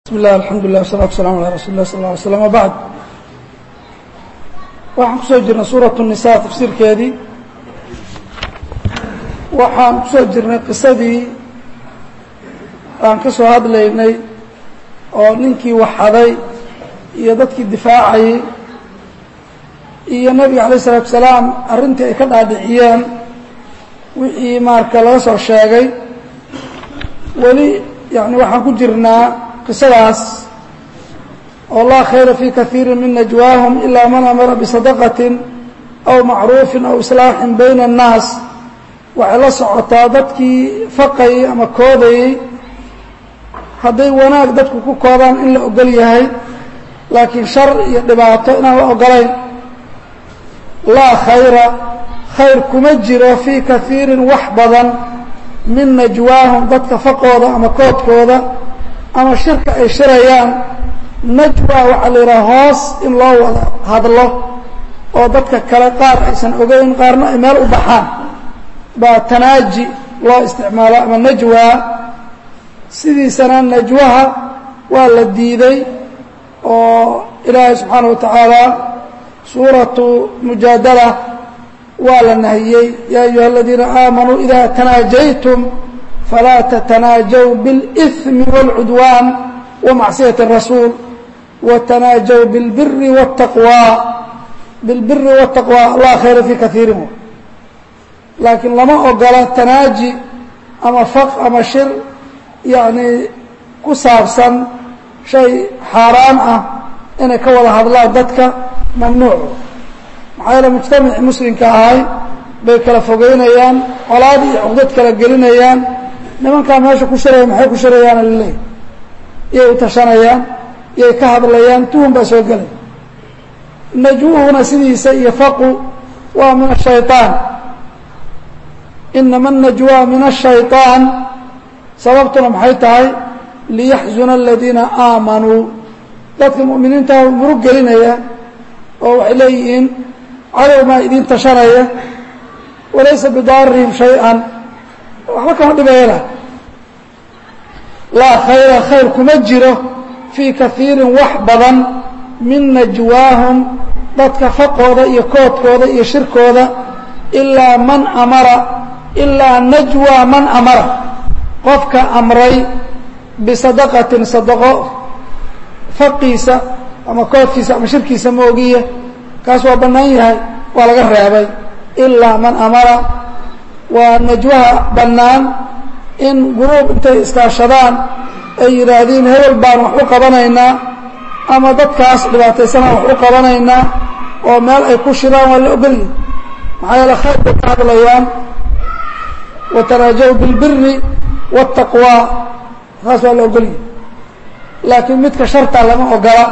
bismi illah alxamdu lilah wasalatu wasalamu ala rasuli lah sal lla alay slam wabacd waxaan kusoo jirnay suuratu nisa tafsiirkeedii waxaan kusoo jirnay qisadii aan ka soo hadlaynay oo ninkii waxaday iyo dadkii difaacayay iyo nebiga alayh isalatu salaam arrintii ay ka dhaadhiciyeen wixii marka laga soo sheegay weli yani waxaan ku jirnaa qisadaas oo laa khayra fii kaiiri min najwaahum ilaa man amara bisadaqatin aw macruufin aw islaaxin bayna annaas waxay la socotaa dadkii faqayay ama koodayey hadday wanaag dadku ku koodaan in la ogol yahay laakiin shar iyo dhibaato inaan la ogolayn laa khayra khayr kuma jiro fii kaiirin wax badan min najwaahum dadka faqooda ama koodkooda ama shirka ay shirayaan najwa waxaa la yidhaha hoos in loo wada hadlo oo dadka kale qaar aysan ogeyn qaarna ay meel u baxaan baa tanaaji loo isticmaalo ama najwa sidiisana najwaha waa la diiday oo ilaahay subxaana wa tacaala suuratu mujaadala waa la nahiyey yaa ayuha aladiina aamanuu ida tanaajaytum falaa tatanaajaw biاlإثmi wاlcudwaan wamacصiyaة الrasuul watanaajaw biاlbiri wالtaqwى bilbiri wالtaqwى laa khayra fii kaiirin laakiin lama ogola tanaaji ama faq ama shir yani ku saabsan shay xaaraan ah inay ka wada hadlaan dadka mamnuuc maxaa yeele mujtamacii muslimka ahay bay kala fogeynayaan colaad iyo cuqdad kala gelinayaan nimankaa meesha ku shiraya maxay ku shirayaana laleeyahy iyay u tashanayaan iyay ka hadlayaan tuhun baa soo gelay najwuhuna sidiisa iyo faqu waa min ashayطaan inama الnajwa min الshayطaan sababtuna maxay tahay liyaxzuna aladiina aamanuu dadka mu'miniinta murug gelinaya oo waxay leeyihiin cadow maa idiin tashanaya walaysa bidaarihim shay-an waxba kama dhibayala laa khayra khayr kuma jiro fii kaiirin wax badan min najwaahum dadka faqooda iyo koodkooda iyo shirkooda ilaa man amara ilaa najwa man amara qofka amray bisadaqatin sadaqo faqiisa ama koodkiisa ama shirkiisa ma ogiye kaas waa bannaan yahay waa laga reebay ilaa man amara waa najwaha bannaan in guruub intay iskaashadaan ay yidhaahdiin hebel baan wax u qabanaynaa ama dadkaas dhibaataysanaan wax u qabanaynaa oo meel ay ku shiraan waa la ogolyihi maxaa yeele khayr bay ka hadlayaan watanaajaw bilbiri waاtaqwaa taas waa la ogolyihi laakiin midka shartaa lama ogola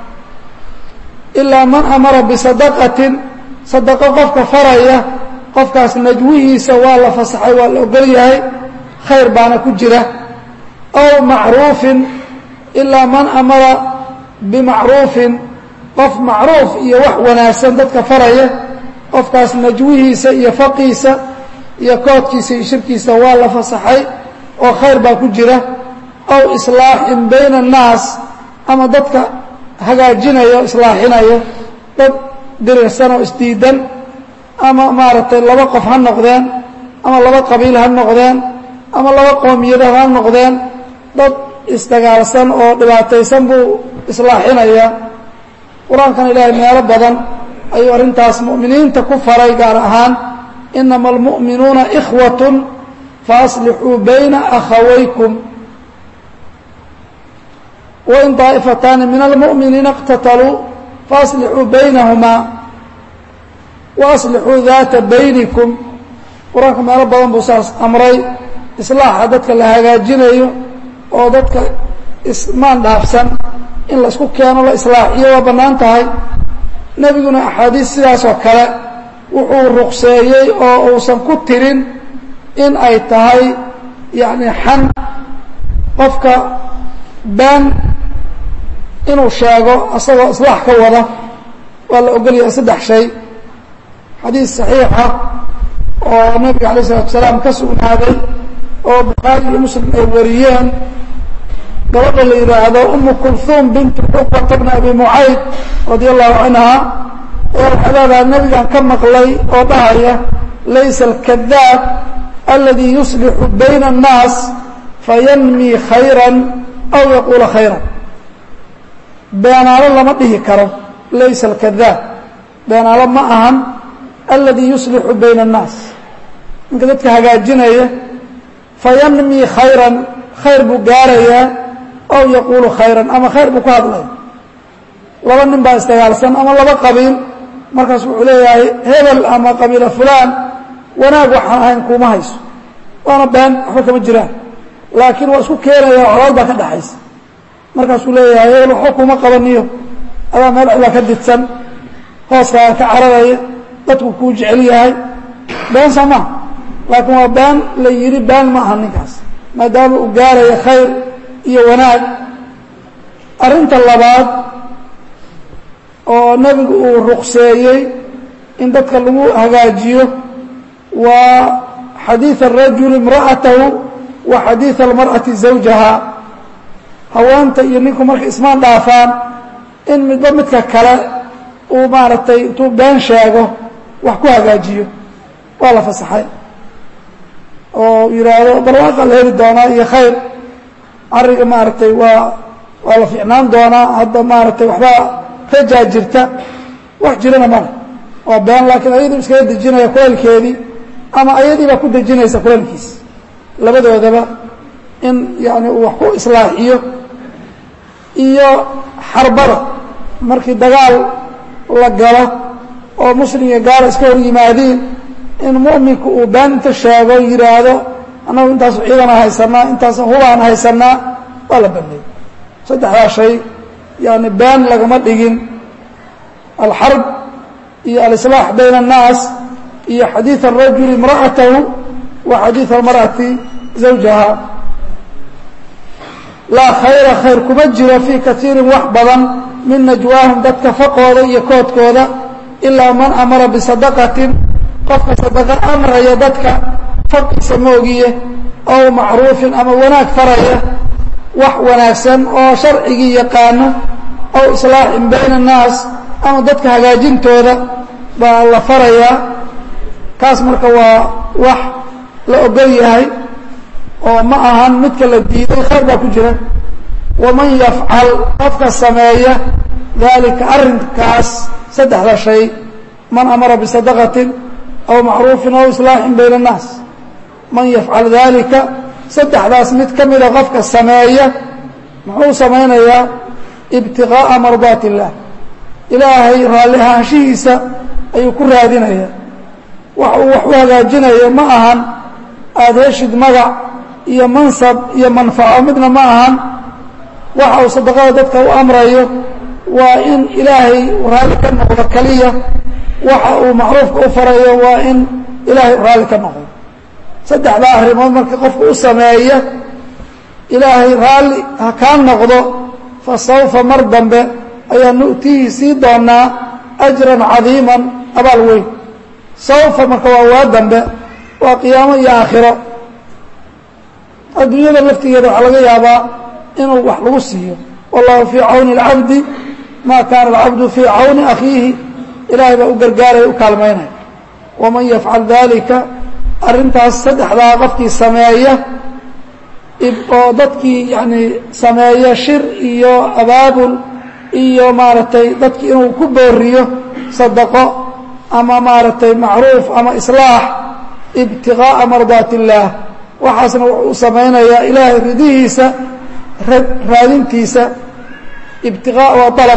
ilaa man amara bisadaqatin sadaqo qofka faraya qofkaas najwihiisa waa la fasaxay waa la ogol yahay khayr baana ku jira aw macruufin ilaa man amara bimacruufin qof macruuf iyo wax wanaagsan dadka faraya qofkaas najwihiisa iyo faqiisa iyo koodkiisa iyo shirkiisa waa la fasaxay oo khayr baa ku jira aw islaaxin bayna annaas ama dadka hagaajinayo islaaxinayo dad dirirsan oo isdiidan ama maaragtay laba qof ha noqdeen ama laba qabiil ha noqdeen ama laba qoomiyada ha noqdeen dad isdagaalsan oo dhibaataysan buu islaaxinayaa qur-aankan ilaahay meelo badan ayuu arrintaas mu'miniinta ku faray gaar ahaan inama almu'minuuna ikhwatun faaslixuu bayna akhawaykum wain daa'ifataani min almu'miniina اqtataluu faaslixuu baynahumaa waaslixuu daata baynikum qur-aanka meelo badan buu saas amray islaaxa dadka la hagaajinayo oo dadka ismaan dhaafsan in la isku keeno la islaaxiyo waa bannaan tahay nebiguna axaadiis sidaas oo kale wuxuu ruqseeyey oo uusan ku tirin in ay tahay yacni xan qofka been inuu sheego asagoo islaax ka wada waa la ogolyahay saddex shay xadiis saxiixa oo nabiga alayه الsalatu salaam ka sugnaaday oo bukhaari iyo muslim ay wariyeen gabadha la yidhaahdo umu kulhuum bintu cuqbata bna abi mucayd radia allahu canha ayaa waxay leedahay nebigan ka maqlay oo dhahaya laysa alkadaab aladi yuslixu bayna الnaas fayanmi khayra aw yaquula khayra beenaalo lama dhihi karo laysa alkadaab beenaalo ma ahan aladi yuslixu bayna الnaas ninka dadka hagaajinaya fayanmi khayran khayr buu gaarayaa aw yaquulu khayran ama khayr buu ku hadlaya laba nin baa isdagaalsan ama laba qabiil markaas wuxuu leeyahay hebel ama qabiila fulaan wanaag waxaan ahayn kuma hayso waana been waxba kama jiraan laakiin waa isku keenaya colaad baa ka dhaxaysa markaasuu leeyahay hebel waxba kuma qabaniyo adaa meel cila ka didsan hooskaa ka cararaya dadku kuu jecel yahay been soo maha laakiin waa been la yidhi been ma aha ninkaas maadaama uu gaaraya khayr iyo wanaag arrinta labaad oo nebigu uu ruqseeyey in dadka lagu hagaajiyo waa xadiid الrajul imra'atahu wa xadiid اlmarأati zawjaha haweenta iyo ninku markay ismaan dhaafaan in midba midka kale uu maaragtay intuu been sheego wax ku hagaajiyo waa la fasaxay oo yidhaahdo barwaaqa la heli doonaa iyo khayr cariga maaragtay waa waa la fiicnaan doonaa hadda maaragtay waxbaa rajaa jirta wax jirana male waa been laakiin ayaduu iskaga dejinaya kuleelkeedii ama ayadii baa ku dejinaysa kuleelkiis labadoodaba in yani uu wax ku islaaxiyo iyo xarbada markii dagaal la galo oo muslim iyo gaala iska hor yimaadiin in mu'minku uu been inta sheego yidhaahdo annagu intaasu ciidana haysanaa intaas hubaan haysanaa waa la baneeyey saddexdaa shay yani been lagama dhigin alxarb iyo alislaax bayna الnaas iyo xadiiث الrajul imra'atahu wa xadiiث اlmarأati zawjaha laa khayra khayr kuma jiro fii kaiirin wax badan min najwaahum dadka faqooda iyo koodkooda ilaa man amara bisadaqatin qofka sadaqa amraya dadka faqiisa moogiye aw macruufin ama wanaag faraya wax wanaagsan oo sharcigii yaqaano aw islaaxin bayna الnaas ama dadka hagaajintooda baa la farayaa kaas marka waa wax la ogol yahay oo ma ahan midka la diiday khayr baa ku jira waman yafcal qofka sameeya dalika arrinkaas saddexda shay man amara bisadaqatin aw macruufin aw islaaxin bayna الnaas man yafcal dalika saddexdaas mid ka mida qofka sameeya muxuu samaynayaa ibtiqaa'a mardaat اllah ilaahay raalli ahaanshihiisa ayuu ku raadinaya wax uu wax u hagaajinayo ma ahan aada heshid magac iyo mansab iyo manfaco midna ma ahan waxa uu sadaqada dadka u amrayo waa in ilaahay raalli ka noqdo keliya waxa uu macruufka u farayo waa in ilaahay raalli ka noqdo saddexdaa arrimood marka qofka u sameeya ilaahay raalli ha kaa noqdo fa sawfa mar dambe ayaa nu'tihi sii doonaa ajran cadiiman abaal weyn sawfa marka waa waa dambe waa qiyaamo iyo aakhiro adduunyada laftigeeda waxaa laga yaabaa inuu wax lagu siiyo wallahu fii cawni اlcabdi ma kaana alcabdu fii cawni akhiihi ilaahay baa u gargaaraya u kaalmaynaya waman yafcal dalika arrintaas saddexdaa qofkii sameeya oo dadkii yani sameeya shir iyo abaabul iyo maaragtay dadki inuu ku booriyo sadaqo ama maaragtay macruuf ama islaax ibtiqaa'a mardaat illaah waxaasna wuxuu samaynayaa ilaahay ridihiisa raadintiisa ibtiqaa waa dalab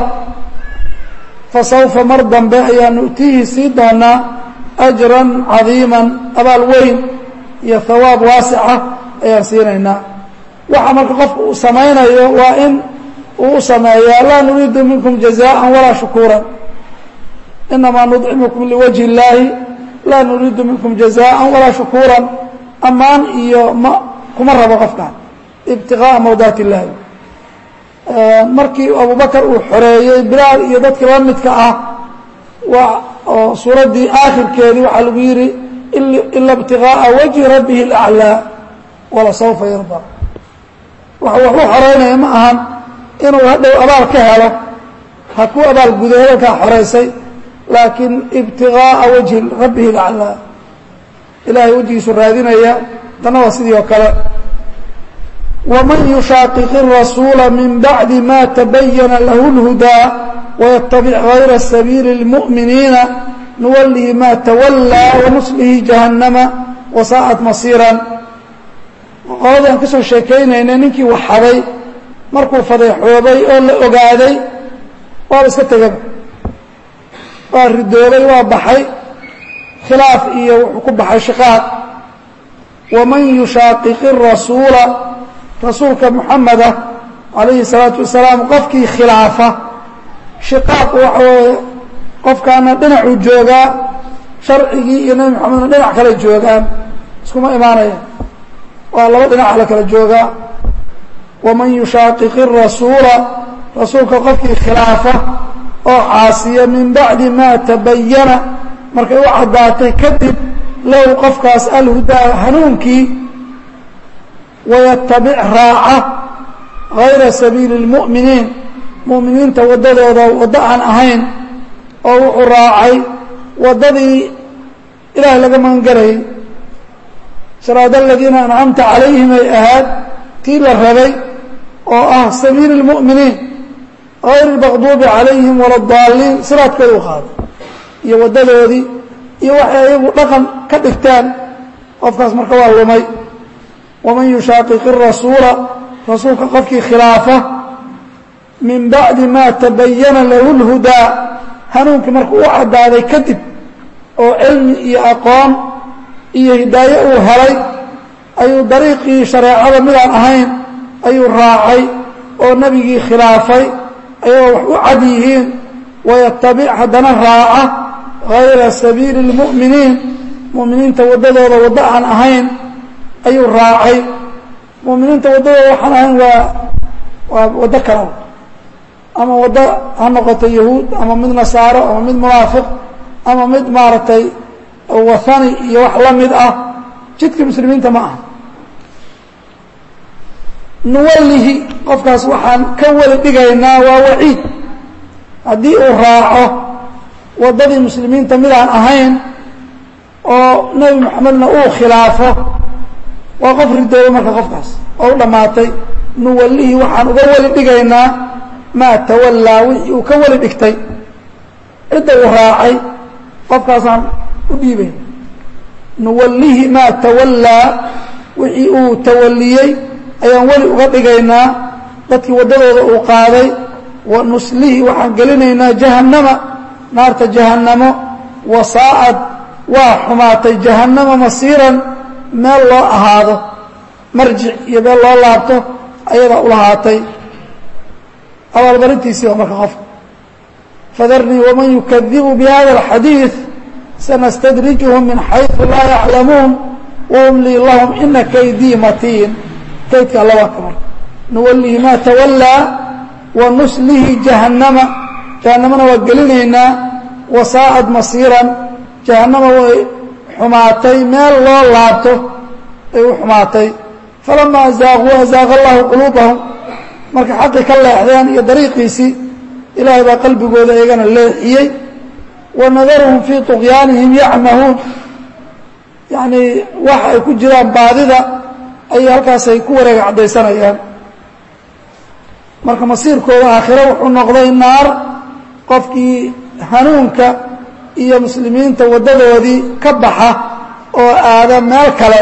fa sawfa mar dambe ayaa nu'tihi sii doonaa ajran cadiiman abaal weyn iyo hawaab waasica ayaan siinaynaa waxa marka qofka uu samaynayo waa in uu u sameeyaa laa nuriidu minkum jazaءa walaa shukuura inamaa nudcimukum liwajhi اllaahi laa nuriidu minkum jazaءa walaa shukuura ammaan iyo ma kuma rabo qofkan ibtiqaaءa mawdaat اllaahi markii abubakar uu xoreeyey bilaal iyo dadkii la midka ah oo suuraddii aakhirkeedii waxaa lagu yidhi ila ibtiqaaءa wajhi rabbihi اlأclىa wala sawfa yarda waxa wax u xoreynaya ma ahan inuu hadhow abaal ka helo ha ku abaalgudo hadalkaa xoraysay laakiin ibtigaaa wajhi rabbihi lacalaa ilahay wejigiisu raadinaya tana waa sidii oo kale waman yushaaqiq الrasuula min bacdi ma tabayana lahu اlhudaa waytabic gayra sabiili اlmu'miniina nuwalihi ma tawallaa wanuslihi jahannama wasaa'at masiiran qoladii aan ka soo sheekaynaynay ninkii waxaday markuu fadeexoobay oo la ogaaday waaba iska tegaba waa ridoobay waa baxay khilaaf iyo wuxuu ku baxay shiqaaq waman yushaaqiqi الrasuula rasuulka muxameda calayhi الsalaatu wasalaam qofkii khilaafa shiqaaq waxa weeye qofkaana dhinacuu joogaa sharcigii iyo nebi moxamedna dhinac kale joogaan iskuma imaanaya waa laba dhinaca la kala joogaa waman yushaaqiqi الrasuula rasuulka qofkii khilaafa oo caasiya min bacdi ma tabayana markay u caddaatay kadib lahu qofkaas alhudaa hanuunkii wayatabic raaca gayra sabiili اlmu'miniin mu'miniinta waddadooda waddo aan ahayn oo wuxuu raacay waddadii ilaahay laga magan galayay siraada aladiina ancamta calayhim ay ahaad tii la rabay oo ah sabiili اlmu'miniin gayr اlmaqduubi calayhim wala daaliin siraadkooda u qaaday iyo waddadoodii iyo waxay ayagu dhaqan ka dhigtaan qofkaas marka waa lumay waman yushaaqiqi الrasuula rasuulka qofkii khilaafa min bacdi ma tabayana lahu اlhudaa hanuunkii markuu u caddaaday kadib oo cilmi iyo aqoon iyo hidaaye uu helay ayuu dariiqii shareecada midaan ahayn ayuu raacay oo nebigii khilaafay ayagoo wax u cad yihiin wayatabic haddana raaca gayra sabiili اlmu'miniin mu'miniinta waddadooda waddo aan ahayn ayuu raacay mu'miniinta waddadooda waxaan ahayn waa waa waddo kala ama waddo ha noqoto yahuud ama mid nasaaro ama mid munaafiq ama mid maaragtay wathani iyo wax la mid ah jidka muslimiinta ma aha nuwallihi qofkaas waxaan ka weli dhigaynaa waa waciid haddii uu raaco waddadii muslimiinta midaan ahayn oo nebi moxamedna uu khilaafo waa qof ridooba marka qofkaas oo u dhammaatay nuwallihi waxaan uga weli dhigaynaa maa tawallaa wixii uu ka weli dhigtay cidda uu raacay qofkaasaan u dhiibayna nuwallihi maa tawallaa wixii uu tawalliyey ayaan weli uga dhigaynaa dadkii waddadooda uu qaaday wa nuslihi waxaan gelinaynaa jahannama naarta jahannamo wasaa'ad waa xumaatay jahannama masiiran meel loo ahaado marjic iyo meel loo laabto ayadaa u lahaatay abaalmarintiisii waa marka qofka fadarnii waman yukadibu bihada alxadiid sanastadrijuhum min xayثu laa yaclamuun waumlii lahum ina kaydii matiin kaydka alla waa ka marka nuwallihi maa tawallaa wa nuslihi jahannama jahannamana waa gelinaynaa wasaa'ad masiiran jahannama way xumaatay meel loo laabto ay u xumaatay falamaa azaaquu azaaqa allahu quluubahum markay xaqii ka leexdeen iyo dariiqiisii ilaahay baa qalbigooda iyagana leexiyey wa nadaruhum fii طuqyaanihim yacmahuun yacnii waxa ay ku jiraan baadida ayay halkaasay ku wareega caddaysanayaan marka masiirkooda aakhiro wuxuu noqday naar qofkii hanuunka iyo muslimiinta waddadoodii ka baxa oo aada meel kale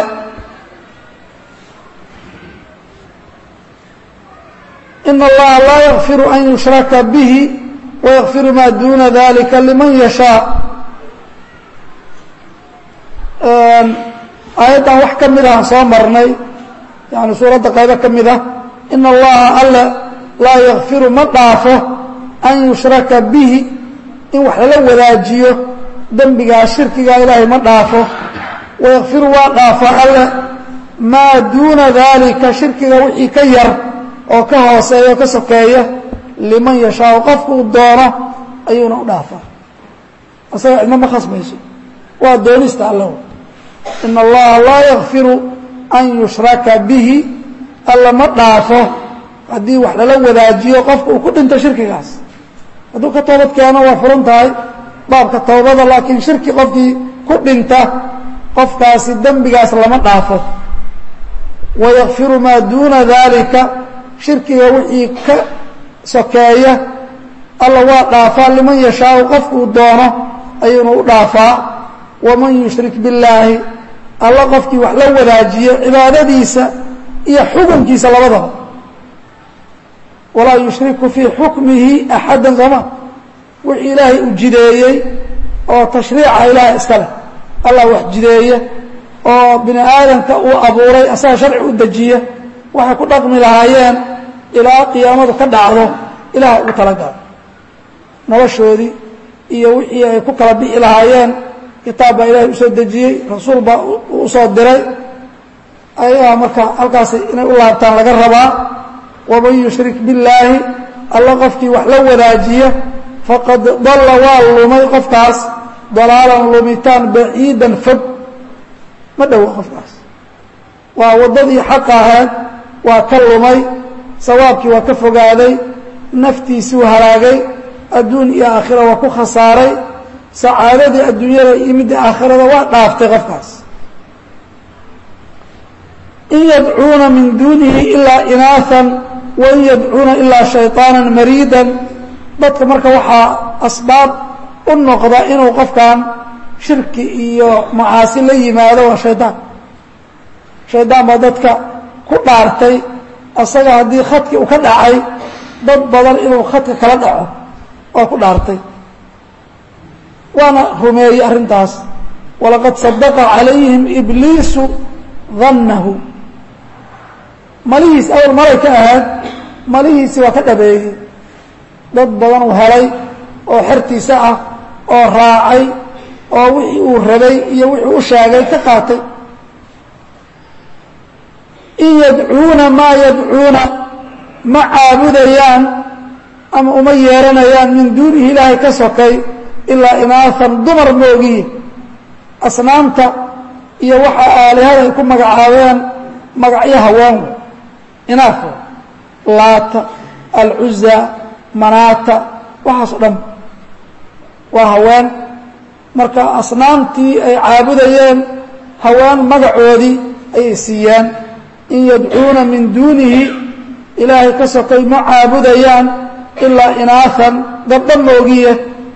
ina allaha laa yakfiru an yushraka bihi wayakfiru maa duuna dalika liman yashaa aayaddan wax ka mid ahaan soo marnay yani suuradda qaybo ka mid ah ina allaha alle laa yakfiru ma dhaafo an yushraka bihi in wax lala wadaajiyo dembigaa shirkigaa ilaahay ma dhaafo wayakfiru waa dhaafa alle maa duuna daalika shirkiga wixii ka yar oo ka hooseeya oo ka sokeeya liman yashaau qofkuu doono ayuuna u dhaafaa asaga cidma ma khasmayso waa doonista alla ina allaha laa yakfiru an yushraka bihi alla ma dhaafo haddii wax lala wadaajiyo qofka uu ku dhinto shirkigaas hadduu ka toobad keeno waa furan tahay baabka towbada laakiin shirki qofkii ku dhinta qofkaasi dembigaas lama dhaafo wayakfiru maa duuna daalika shirkiga wixii ka sokeeya alla waa dhaafaa liman yashaau qofkuu doono ayuunu u dhaafaa waman yushrik billaahi alla qofkii wax la wadaajiyo cibaadadiisa iyo xukunkiisa labadaba walaa yushriku fii xukmihi axadda sooma wixii ilaahay u jideeyey oo tashriica ilaahay iska leh allah wax jideeye oo bini aadamka uu abuuray asaga sharci u dejiya waxay ku dhaqmi lahaayeen ilaa qiyaamadu ka dhacdo ilaah ugu talagalo noloshoodii iyo wixii ay ku kala bi'i lahaayeen kitaab baa ilaahay usoo dejiyey rasuul baa usoo diray ayagaa marka halkaas inay u laabtaan laga rabaa waman yushrik billaahi alla qofkii wax la wadaajiya faqad dalla waa lumay qofkaas dalaalan lumitaan baciidan fog ma dhowo qofkaas waa waddadii xaqa ahayd waa ka lumay sawaabkii waa ka fogaaday naftiisuu halaagay adduun iyo aakhira waa ku khasaaray sacaadadii adduunyada iyo midda aakhirada waa dhaaftay qofkaas in yadcuuna min duunihi ilaa inaaan wain yadcuuna ilaa shayطaana mariidan dadka marka waxaa asbaab u noqda inuu qofkan shirki iyo macaasi la yimaado waa shaydaan shaydaan baa dadka ku dhaartay asaga haddii khadki uu ka dhacay dad badan inuu khadka kala dhaco waa ku dhaartay waana rumeeyey arrintaas walaqad sadaqa calayhim ibliisu dannahu malihiis awal malay ka ahayd malihiisi waa ka dhabeeyey dad badan uu helay oo xertiisa ah oo raacay oo wixii uu rabay iyo wixii u sheegay ka qaatay in yadcuuna maa yadcuuna ma caabudayaan ama uma yeeranayaan min duunihi ilaahay ka sokay ilaa inaafan dumar moogiye asnaamta iyo waxa aalihada ay ku magacaabeen magacyo haween inaafo laata alcuza manaata waxaas o dhan waa haween marka asnaamtii ay caabudayeen haween magacoodii ayay siiyeen in yadcuuna min duunihi ilaahay ka sokay ma caabudayaan ilaa inaafan gabdho moogiye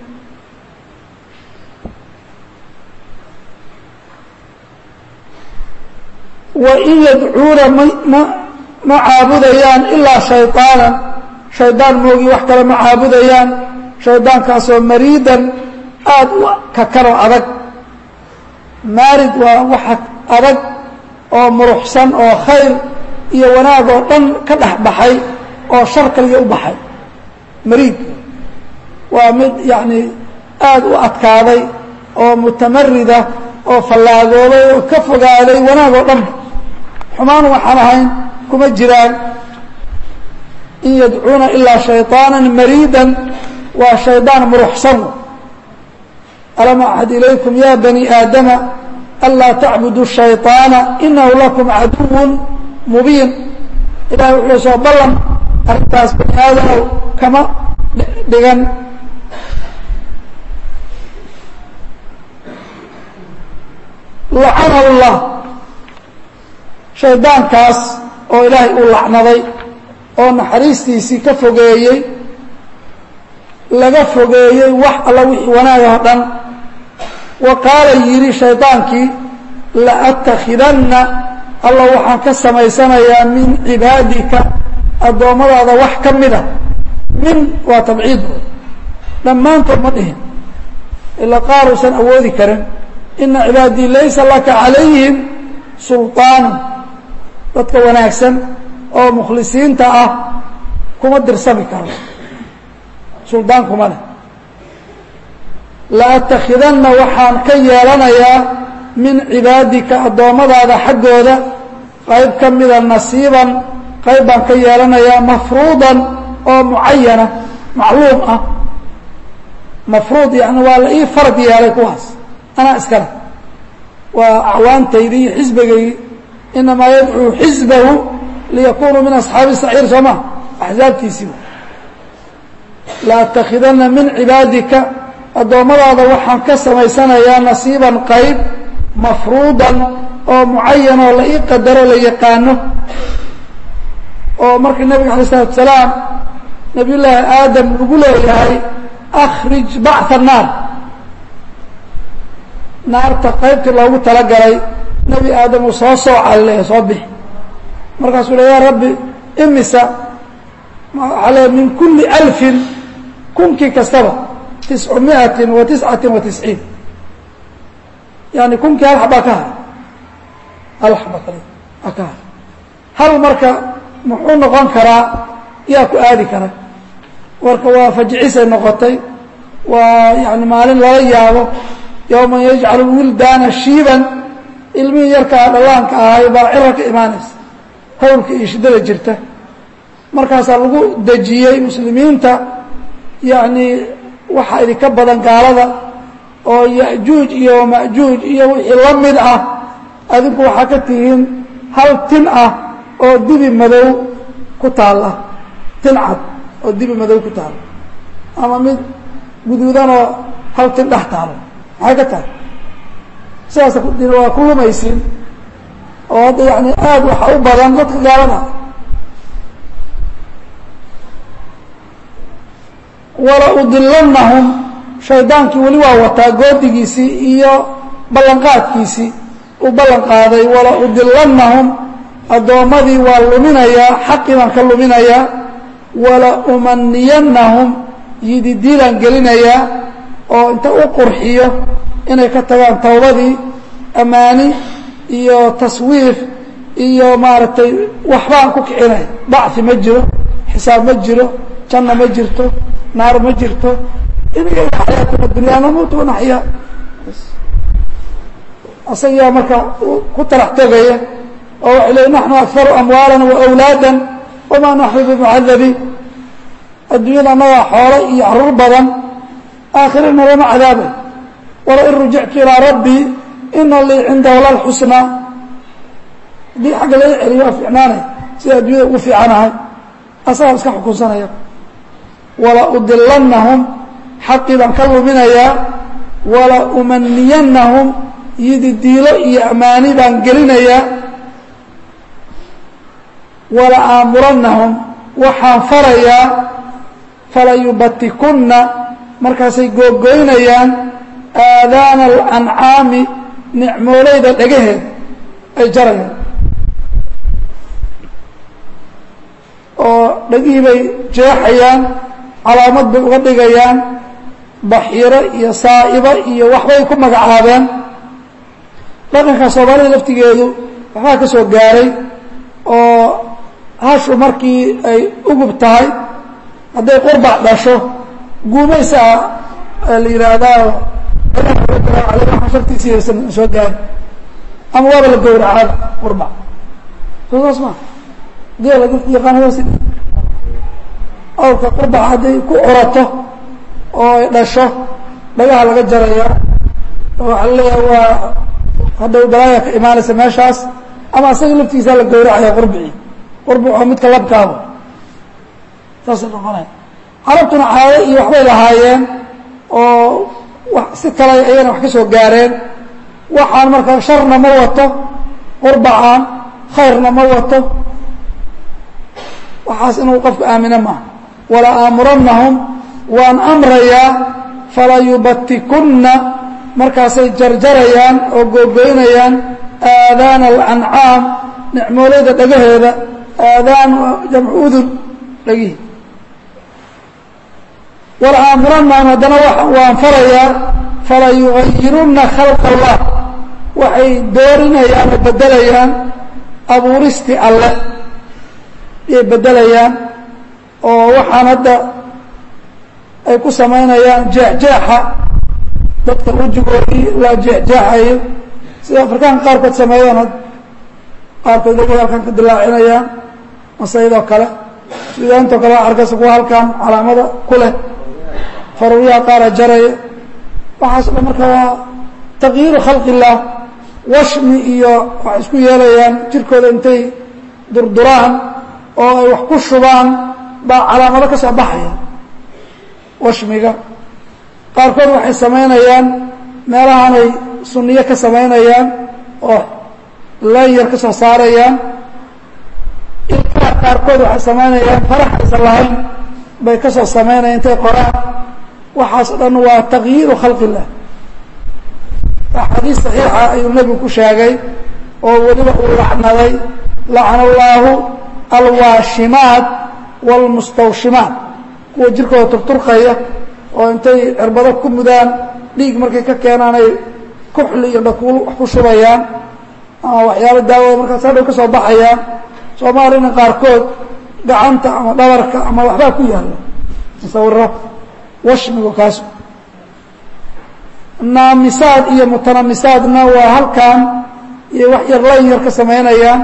wa in yadcuuna ma ma caabudayaan ilaa shayطaanan shaydaan moogi wax kale ma caabudayaan shaydaankaasoo mariidan aada u kakanoo adag maarid waa waxa adag oo muruxsan oo khayr iyo wanaag oo dhan ka dhex baxay oo shar kaliya u baxay mariid waa mid yacni aada u adkaaday oo mutamarida oo fallaagoobay oo ka fogaaday wanaag oo dhanba xumaan waxaan ahayn kuma jiraan in yadcuuna ilaa shayطaana mariidan waa shaydaan muruxsan alam axad ilaykum ya bani aadama anlaa tacbudu shayطaana inahu lakum caduw mubiin ilahay wuxuu soo ballan arrintaas bani aadanow kama dhigan lacana اllah shaydaankaas oo ilaahay uu lacnaday oo naxariistiisii ka fogeeyey laga fogeeyey wax alla wixii wanaagah o dhan wa qaala yidhi shaydaankii la'atakhidanna alla waxaan ka samaysanayaa min cibaadika addoommadaada wax ka mida min waa tabciid dhammaantood ma dhihin ilaa qaar uusan awoodi karin ina cibaadii laysa laka calayhim sulطaanu dadka wanaagsan oo mukhlisiinta ah kuma dirsami karo suldaan kuma leh la'atakhidanna waxaan ka yeelanayaa min cibaadika addoommadaada xaggooda qayb ka mida nasiiban qayb baan ka yeelanayaa mafruudan oo mucayana macluum ah mafruud yani waa la ii farad yeelay kuwaas anaa iskale waa acwaantaydii iyo xisbigaygii inamaa yadcuu xisbahu liyakunuu min asxaabi saciir soo ma axsaabtiisii laatakhidana min cibaadika addoommadaada waxaan ka samaysanayaa nasiiban qayb mafruudan oo mucayan oo la ii qadaro la yaqaano oo markii nabiga alay isalatu salaam nabiy llaahi aadam lagu leeyahay akhrij bacثa الnaar naarta qaybtii loogu talagalay nebi aadam uu soo soocay le soo bixi markaasuu le ya rabbi imisa waxaa le min kuli alfin kunkii kastaba tiscu miati wa tiscati wa tisciin yani kunkii hal xabaa ka haray hal xaba kale aa ka haray hal marka muxuu noqon karaa yaa ku aadi kara warka waa fajcisay noqotay waa yani maalin lala yaabo yowma yajcalu wildaana shiiban ilmihii yarkaa dhallaanka ahay baa cira ka imaanaysa hawlka iyo shiddada jirta markaasaa lagu dejiyey muslimiinta yacni waxaa idinka badan gaalada oo yajuuj iyo majuuj iyo wixii la mid ah adinku waxaa ka tihiin hal tin ah oo dibi madow ku taalla tin cad oo dibi madow ku taalla ama mid guduudanoo hal tin dhex taalo maxay ka tahay sidaas waa ku lumaysin oo hadda yani aada waxaa u badan dadka gaalada wala udilanahum shaydaankii weli waa wataa goodigiisii iyo ballanqaadkiisii uu ballan qaaday wala udilanahum addoommadii waa luminayaa xaqii baan ka luminayaa wala umaniyanahum yididiilaan gelinayaa oo inta u qurxiyo inay ka tagaan tawbadii ammaani iyo taswiif iyo maaragtay waxbaan ku kicinay bacfi ma jiro xisaab ma jiro janna ma jirto naar ma jirto iniga xayaatuna dunya namuutu wanaxyaa asagaa marka ku tarax tegaya oo waxay leey naxnu akharu amwaalan wa awlaada wamaa naxnu bimucadabiin adduunyada annagaa xoolo iyo caruur badan aakhirana lama cadaabay walain rujictu ilaa rabbii ina lii cindahu lalxusnaa haddii xagga laga celiyo waa fiicnaanay sida adduunyada ugu fiicanahay asagaa iska xukunsanaya wala udilanahum xaqii baan ka luminayaa wala umaniyanahum yididiilo iyo ammaani baan gelinayaa wala aamuranahum waxaan farayaa falayubatikunna markaasay googoynayaan aadaana alancaami nicmoolayda dhagaheed ay jarayaan oo dhagihii bay jeexayaan calaamad bay uga dhigayaan baxiiro iyo saa'ibo iyo waxbay ku magacaabeen dhaqanka soomaalida laftigeedu waxbaa ka soo gaaray oo hashu markii ay ugub tahay hadday qurbac dhasho guumaysaa la yidhaahdaa shartiisiisan soo gaari ama waaba la gowracaada qurbac soo saas maa geela dadka yaqaanadaas awrka qurbac hadday ku curato oo ay dhasho dhagaha laga jaraya oo waxaa laleeyahay waa hadhow balaaya ka imaanaysa meeshaas ama asaga laftiisaa la gowracaya qurbicii qurbic oo midka labkaaba saasay noqonaya carabtuna caado iyo waxbay lahaayeen oo si kale ayana wax ka soo gaareen waxaan marka sharna ma wato qurbacaan khayrna ma wato waxaas inuu qofku aamino maaha wala aamuranahum waan amrayaa falayubatikunna markaasay jarjarayaan oo googoynayaan aadaana alancaam nicmoolayda dhagaheeda aadaan jamcu udun dhagihi wala aamuranahum haddana waan farayaa falayugayirunna khalq allah waxay doorinayaan oo bedelayaan abuuristii alle ayay bedelayaan oo waxaan hadda ay ku samaynayaan jeexjeexa dadka wejigoodii la jeexjeexayo sida afrikaanka qaarkood sameeyaan qaarkood lagu halkan ka dilaacinayaan masaydoo kale sudaantoo kale arkaysa kuwa halkan calaamada ku leh faruuryaha qaara jaraya waxaas o dhan marka waa takyiiru khalqi illaah washmi iyo waxay isku yeelayaan jirkooda intay durduraan oo ay wax ku shubaan baa calaamado ka soo baxaya washmiga qaarkood waxay samaynayaan meelahanay sunniyo ka samaynayaan oo layar ka soo saarayaan ilkaha qaarkood waxay samaynayaan farax aysan lahayn bay ka soo samaynayaan intay qoraan waxaas o dhan waa takyiiru khalqi illah axaadiis saxiixa ayuu nebigu ku sheegay oo weliba uu lacnaday lacna allaahu alwaashimaat waalmustawshimaat kuwa jirkooda turturqaya oo intay cirbado ku mudaan dhiig markay ka keenaan ay kuxli iyo dhakuul wax ku shubayaan ama waxyaalo daawada markaas hadhow ka soo baxayaan soomaalina qaarkood gacanta ama dhabarka ama waxbaa ku yaalla musawiro washmigu kaas naamisaad iyo mutanamisaadna waa halkan iyo wax yar layn yar ka samaynayaan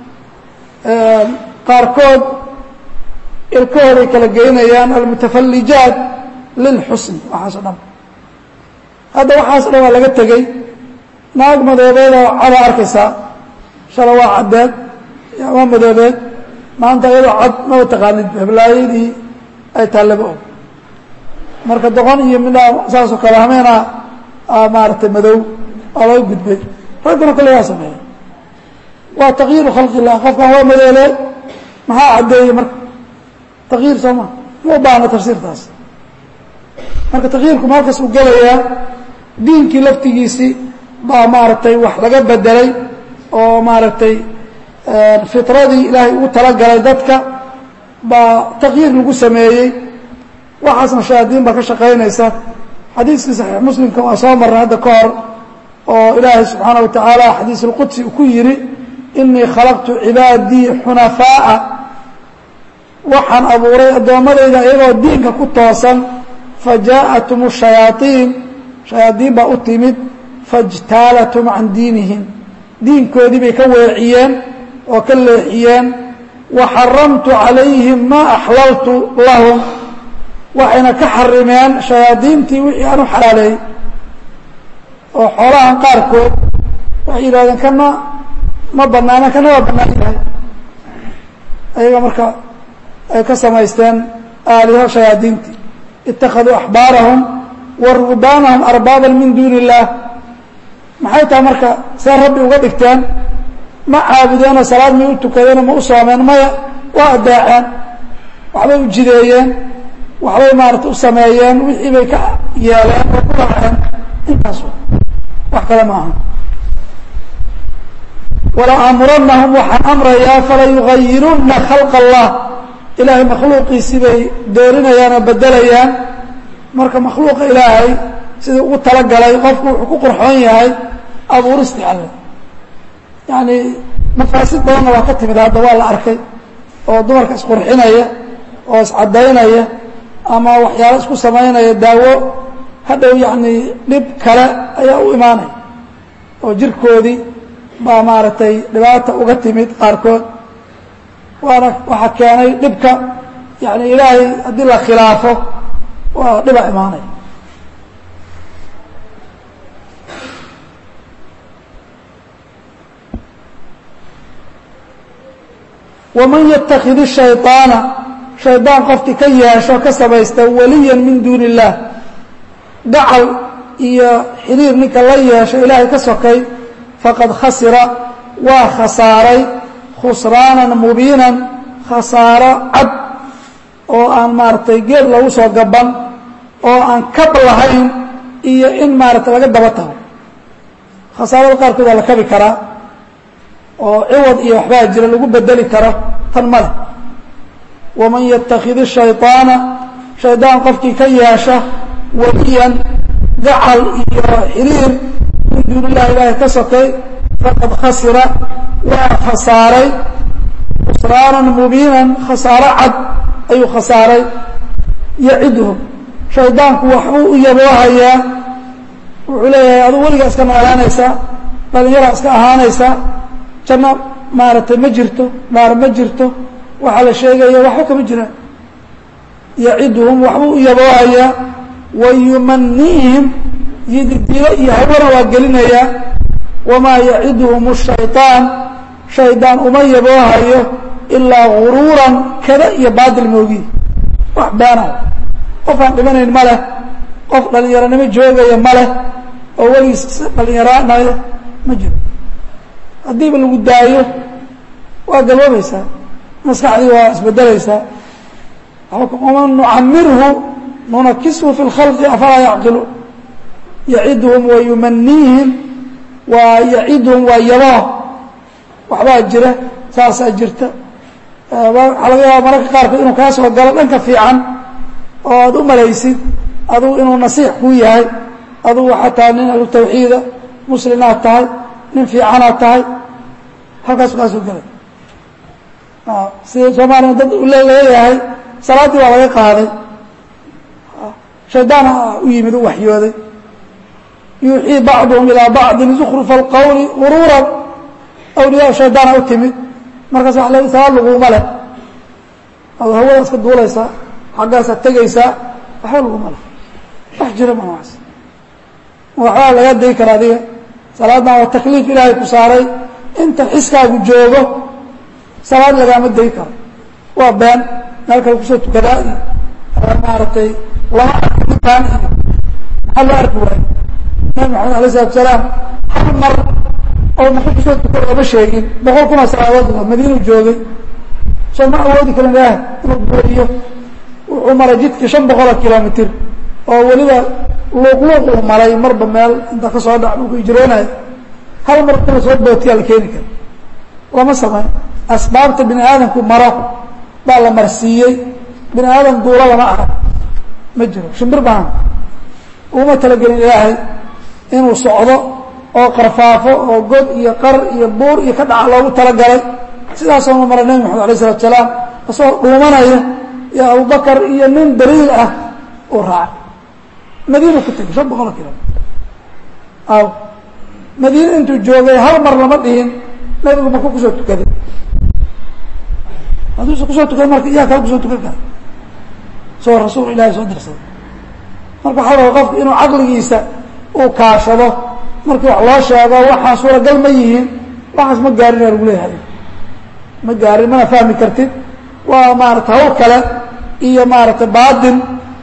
qaarkood ilkahooday kala geynayaan almutafallijaat lilxusn waxaas o dhan hadda waxaas o dhan waa laga tegey naag madoobeedoo cada arkaysaa shala waa caddeed waa madoobeed maanta iyadoo cad maba taqaanid heblaayadii ay taallaba og marka doqon iyo midhaa saasoo kale hameena maaragtay madow waa laga gudbay ragguna kale waa sameeya waa takyiiru khalqi illah qofkan waa madoole maxaa caddeeyey marka takyiir soo ma ma u baahna tafsiirtaas marka takyiirku maalkas uu gelayaa diinkii laftigiisii baa maaragtay wax laga bedelay oo maaragtay fitradii ilaahay ugu talagalay dadka baa takyiir lagu sameeyey waxaasna shayaadiin baa ka shaqaynaysa xadiiskii saxiix muslimka waa soo marray hadda ka hor oo ilaahay subxaana wa tacaala xadiis اlqudsi uu ku yidhi inii khalaqtu cibaadii xunafaa'a waxaan abuuray addoommadayda iyagoo diinka ku toosan fajaءatum الshayaaطiin shayaadiin baa u timid faاjtaalatum can diinihim diinkoodii bay ka weeciyeen oo ka leexiyeen waxaramtu calayhim maa axlaltu lahum waxayna ka xarimeen shayaadiintii wixii aan u xalaaleeyey oo xoolahan qaarkood waxay yidhahdeen kana ma banaana kana waa bannaan yahay ayaga marka ay ka samaysteen aaliho shayaadiintii ittakhaduu axbaarahum wa ruhbaanahum arbaaban min duuni illaah maxay tahay marka see rabbi uga dhigteen ma caabudeenoo salaad may u tukadeenoo ma u soomeen maya waa addaaceen waxbay u jideeyeen waxbay maarata u sameeyeen wixii bay ka yeeleen oo ku raaceen intaas wax kale ma aha wala aamurannahum waxaan amrayaa fala yugayirunna khalqa allah ilaahay makhluuqiisii bay doorinayaan oo bedelayaan marka makhluuqa ilaahay sidii ugu talagalay qofku wuxuu ku qurxoon yahay abuuristi alle yacni mafaasid badanna waa ka timid hadda waa la arkay oo dumarka isqurxinaya oo iscadaynaya ama waxyaalo isku samaynaya daawo hadhow yacni dhib kale ayaa u imaanaya oo jirkoodii baa maaragtay dhibaata uga timid qaarkood waana waxaa keenay dhibka yani ilaahay haddii la khilaafo waa dhibaa imaanaya waman yatakid shayطaana shaydaan qofkii ka yeesho ka samaysta waliya min duuni اllah gacal iyo xiriir ninka la yeesho ilaahay ka sokay faqad khasira waa khasaaray khusraanan mubiinan khasaaro cad oo aan maaragtay geed lagu soo gaban oo aan kab lahayn iyo in maaragtay laga daba tago khasaarada qaarkood waa la kabi karaa oo ciwad iyo waxbaa jira lagu bedeli karo tan male waman yatakid shayطaana shaydaan qofkii ka yeesha waliyan gacal iyo xiriir min duun illahi ilaahay ka sokay faqad khasira waa khasaaray khusraanan mubiinan khasaaro cad ayuu khasaaray yaciduhum shaydaanku waxbuu u yaboohayaa wuxuu leeyahay aduu weligaa iska noolaanaysaa dhalinyaraa iska ahaanaysaa janno maaragtay ma jirto naar ma jirto waxaa la sheegaya waxba kama jiraan yaciduhum waxbuu u yaboohayaa wa yumaniihim yididiilo iyo hawana waa gelinayaa wamaa yaciduhum الshayطaan shaydaan uma yaboohayo ilaa guruuran kada iyo baadil moogi wax beena qof aan dhimanayn ma leh qof dhalinyaronimo joogaya ma leh oo weligiis dhalinyaraanayo ma jiro haddiiba lagu daayo waa galoobaysaa maskaxdii waa isbedelaysaa waman nucamirhu nunakishu fi اlkhalqi afalaa yacqilu yacidhum wa yumaniihim waa yacidhum waa yaboo waxbaa jira saasaa jirta waxaa laga yaaba mararka qaarkood inuu kaa soo galo dhanka fiican oo aad u malaysid adugu inuu nasiix kuu yahay adugu xataa nin ahlu tawxiida muslinaad tahay nin fiicanaad tahay halkaasu kaa soo gelay sida soomaaliya dad leeyahay salaaddii waa laga qaaday shaydaana u yimid u waxyooday yuuxii bacduhum ilaa bacdin zukrufa alqawli guruuran awliyaa shaydaana u timid markaas waa le salaad laguma leh ad hawada iska duulaysaa xaggaasaad tegaysaa waxba laguma leh wax jira ma noocaas waxbaa laga dayi kara adiga salaaddan waa takliif ilaahay ku saaray inta xiskaagu joogo salaad lagaama dayi karo waa been meel kale kusoo tukadaa iyo maaragtay lama arki ninkaan iyo maxaa loo arki waayo nabi maxamed alay isalatu salaam hal mar oo maka kusoo tukada ooma sheegin boqol kuna salaadood madiinu joogay soo ma awoodi karin ilaah inuu buuriyo wuxuu maray jidkii shan boqoloo kilomitr oo weliba luuqluuq uu maray marba meel inta ka soo dhac dhulku ijroonayo hal mar kuna soo bootiyaa la keeni kara lama samayn asbaabta bini aadamku maro baa la marsiiyey bini aadam duulo lama arag ma jiro shimbir baan uma talagelin ilaahay inuu socdo oo qarfaafo oo god iyo qar iyo buur iyo ka dhaca loogu talagalay sidaasoona mara nebi maxamed alay isalatu salaam isagoo dhuumanaya iyo abubakar iyo nin daliil ah uu raacay madiina ku tegay shan boqol kilomitr aw madiine intuu joogay hal mar lama dhihin nabigu maka kusoo tukaday hadduusa kusoo tukan marka iyaa kala kusoo tukan kara soo rasuul ilahi soo dirsaday marka waxaa raba qofku inuu caqligiisa uu kaashado markii wax loo sheego waxaan suuragal ma yihiin waxaas ma gaarin aa lagu leeyahay ma gaarin mana fahmi kartid waa maarata hawl kale iyo maaragtay baatin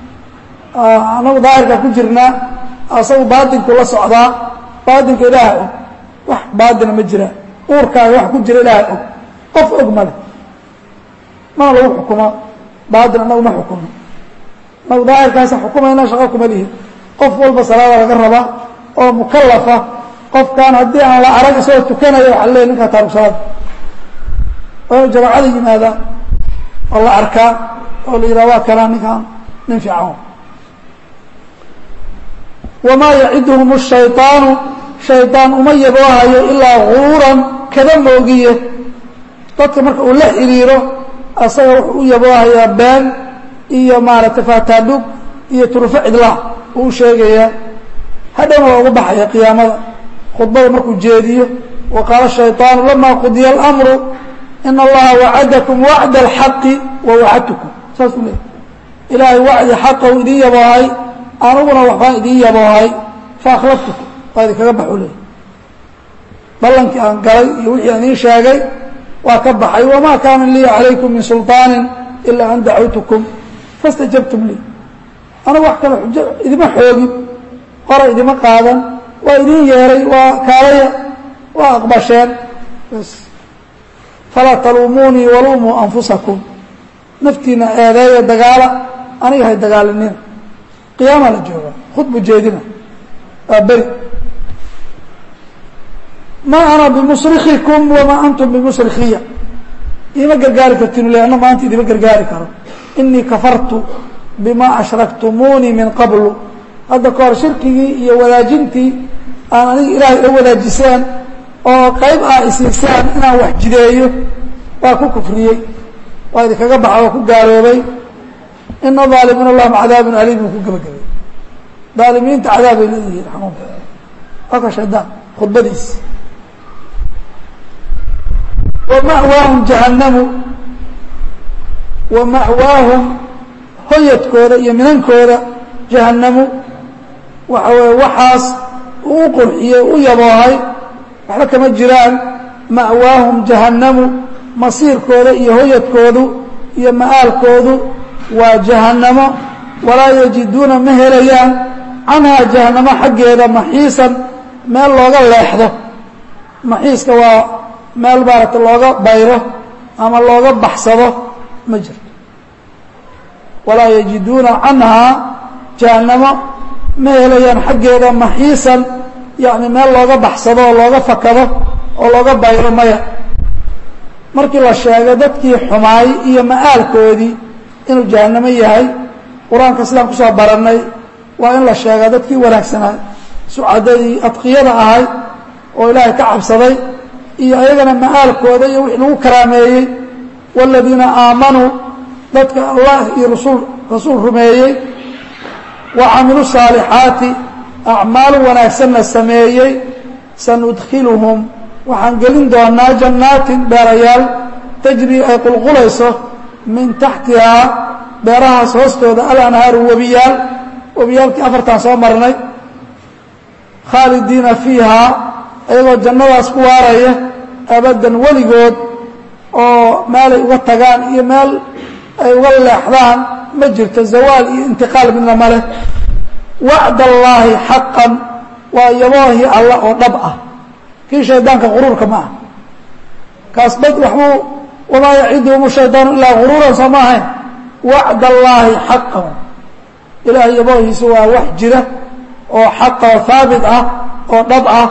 anagu daahirka ku jirnaa asagu baatinku la socdaa baatinka ilaaha og wax baatina ma jiraan uurkaaga wax ku jira ilaaha og qof og male mana lagu xukumo baatin anagu ma xukumo anagu daahirkaasa xukumayna shaqo kuma lihin qof walba salaada laga rabaa oo mukalafa qofkan haddii aan la arag isagoo tukanaya waxa leey ninkaa taarugsaada oo inu jamaacada yimaadaan oo la arkaa oo la yidhaha waa kanaa ninkaan nin fiican wamaa yaciduhum الshayطaanu shayطaan uma yaboohayo ilaa guruuran kada moogiye dadka marka uu la xiriiro asaga wuxuu u yaboohayaa been iyo maaragtay faataadhug iyo turufo cidlaa uu u sheegayaa hadhowna waa uga baxaya qiyaamada khudbada markuu jeediyo wa qaala shayطaanu lama qudiya اlamru ina allaha wacadakum wacda اlxaqi wa wacadtukum saas u leey ilaahay wacdi xaqa u idin yaboohay aniguna waxbaan idin yaboohay faakhlaftukum waa idinkaga baxu leey ballankii aan galay iyo wixii aan idiin sheegay waa ka baxay wamaa kaana lii calaykum min sulطaani ilaa an dacawtukum fastajabtum lii anigu wax kale xujo idima xoogin hora idima qaadan waa idin yeeray waa kaalaya waa aqbasheen bas falaa taluumuunii waluumuu anfusakum naftiina eedeeya dagaala aniga hay dagaalinina qiyaama la jooga khudbu jeedina waa beri ma ana bimusrikikum wamaa antum bimusrikiya iima gargaari kartin le ana maanta idima gargaari karo inii kafartu bima ashraktumuunii min qablu hadda kahor shirkigii iyo wadaajintii aan aniga ilaahay ila wadaajiseen oo qayb ah isiisaan inaan wax jideeyo waa ku kufriyey waa idinkaga baxa waa ku gaaloobay ina aalimiina lahum cadaabun aliim uu ku gebagabay aalimiinta cadaabay leeyihiin xanuunka waa ka shaydaan khudbadiis wama'waahum jahannamu wa ma'waahum hoyadkooda iyo minankooda jahannamu waxa weye waxaas uu u qurxiyey u yaboohay waxba kama jiraan ma'waahum jahannamu masiirkooda iyo hoyadkoodu iyo ma'aalkoodu waa jahannamo walaa yajiduuna ma helayaan canhaa jahannamo xaggeeda maxiisan meel looga leexdo maxiiska waa meel maaragta looga bayro ama looga baxsado ma jirto walaa yajiduuna canhaa jahannamo ma helayaan xaggeeda maxiisan yacni meel looga baxsado oo looga fakado oo looga bayro maya markii la sheego dadkii xumaay iyo ma'aalkoodii inuu jahannamo yahay qur-aanka sidaan kusoo barannay waa in la sheegaa dadkii wanaagsanaa sucadadii adqiyada ahayd oo ilaahay ka cabsaday iyo ayagana ma'aalkooda iyo wixii lagu karaameeyey waaladiina aamanuu dadka allah iyo rasul rasuul rumeeyey wa camilu saalixaati acmaal wanaagsanna sameeyey sanudkhiluhum waxaan gelin doonaa jannaatin beerayaal tajrii ay qulqulayso min taxtihaa beerahaas hoostooda alanhaaru webiyaal webiyaalkii afartaan soo marnay khaalidiina fiihaa ayagoo jannadaas ku waaraya abaddan weligood oo meelay uga tagaan iyo meel ay uga leexdaan ma jirto zawaal iyo intiqaal midna ma leh wacd allaahi xaqan waa yaboohii alla oo dhab ah kii shaydaanka quruurka ma ah kaas bad waxbuu wamaa yaciduhum shaydaanu ilaa guruuran soo ma ahayn wacd allaahi xaqan ilaahay yaboohiisa waa wax jira oo xaqa oo haabit ah oo dhab ah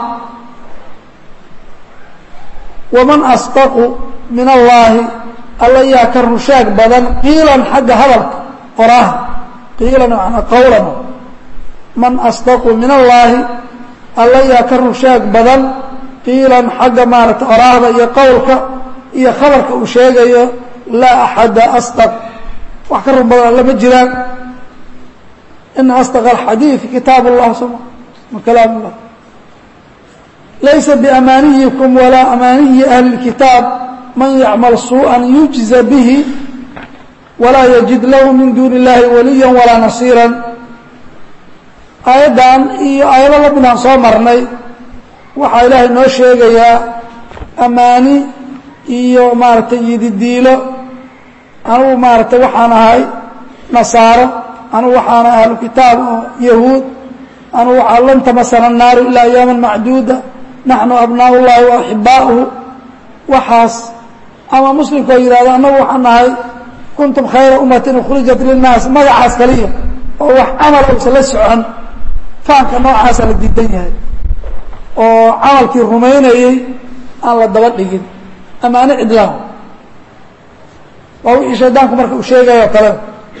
waman asdaqu min allaahi alla yaa ka rushaag badan qiilan xagga hadalka qoraaha qiilan manaa qowlan man asdaqu min allaahi alla yaa ka rushaag badan qiilan xagga maaragta oraahda iyo qowlka iyo khabarka uu sheegayo laa axada asdaq wax ka run badan alla ma jiraan ina asdaq alxadiidi kitaab اllah soma wa kalaam اllah laysa biamaaniyikum walaa amaaniyi ahli اlkitaab man yacmal suuءa yujza bihi walaa yajid lahu min duuni اllahi waliya walaa nasiira aayaddan iyo aayado la midaan soo marnay waxaa ilaahay noo sheegayaa amaani iyo maaragtay yididiilo anugu maaragtay waxaan ahay nasaaro anugu waxaan ahay ahlu kitaab oo yahuud anugu waxaa lan tamasana الnaaru ilaa ayaama macduuda naxnu abnaa ullahi wa axibaa'uhu waxaas ama muslimkoo yidhahdo annagu waxaan nahay kuntum khayra ummatin ukhrijat lilnaas magacaas kaliya oo wax camal uusan la socon faanka noocaasa la diidan yahay oo camalkii rumaynayey aan la daba dhigin amaano cidlaan waa wixii shaydaanku marka uu sheegayo kale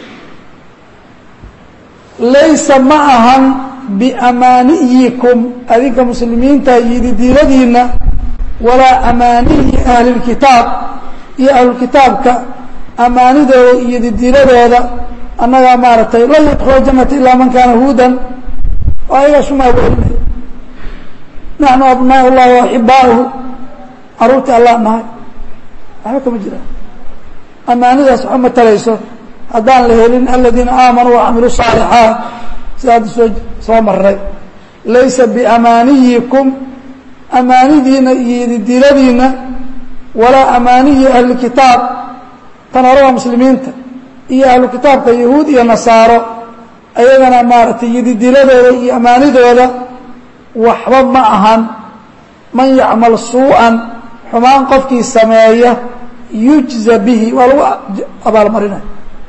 laysa ma ahan biamaaniyikum adinka muslimiinta yididiiladiina walaa amaaniyi ahlilkitaab iyo ahlulkitaabka amaanidooda iyo yididiiladooda annagaa maaragtay lan yadkula janata ilaa man kaana huudan oo ayagaa sumaa welinay naxnu abnaa ullahi waaxibaauhu caruurtii allah nahay waxba kama jiraan amaanidaas waxba matalayso haddaan la helin aladiina aamanuu wacamiluu saalixaat sida hadda soo soo maray laysa biamaaniyikum amaanidiina iyo yididiiladiina walaa amaaniyi ahlilkitaab tan hore waa muslimiinta iyo ahlu kitaabka yahuud iyo nasaaro ayagana maaragtay yididiiladooda iyo amaanidooda waxba ma ahan man yacmal suu'an xumaan qofkii sameeya yujza bihi waa lagu abaalmarinaya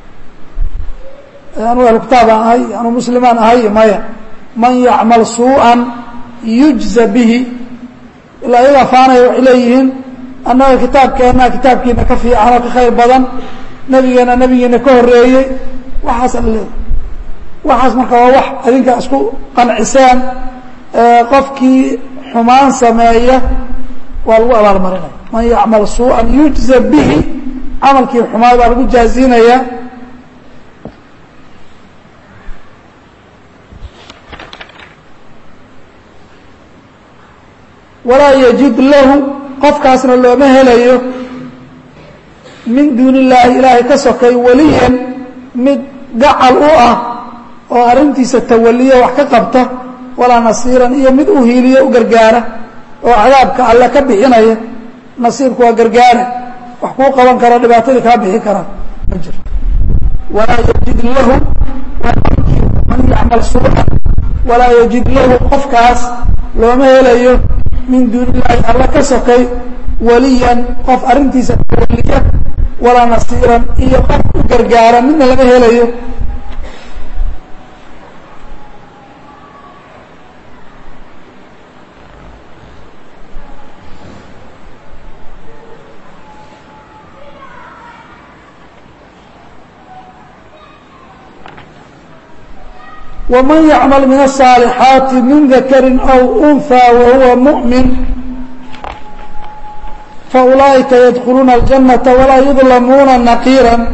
anuu ahlu kitaabaan ahay anuu muslimaan ahay maya man yacmal suu'an yujza bihi ilaa ayagaa faanaya waxay leeyihiin annaga kitaabkeenna kitaabkiina ka fiican oo ka khayr badan nebigeena nebigiina ka horeeyey waxaas ala leeyahy waxaas marka waa wax adinka isku qanciseen qofkii xumaan sameeya waa lagu abaalmarinaya man yacmal suu'an yujza bihi camalkii xumaad baa lagu jaazinaya walaa yajid lahu qofkaasna looma helayo min duuni illaahi ilaahay ka sokay weliyan mid gacal u ah oo arrintiisa tawaliya wax ka qabta walaa nasiiran iyo mid u hiiliyo u gargaara oo cadaabka alle ka bixinaya nasiirku waa gargaare wax kuu qaban karo dhibaatadii kaa bixi kara ma jiro walaa yajid lahu man yacmal suucan walaa yajid lahu qofkaas looma helayo min duuni illaahi alla ka sokay waliyan qof arrintiisa waliya walaa nasiiran iyo qof u gargaara midna lama helayo ومن يعمل من الصالحاaت من ذkر أو أنثى وهuوa مؤمن فأuلئiكa يدخلوuنa الجنة ولا يظلموuنa نقيرا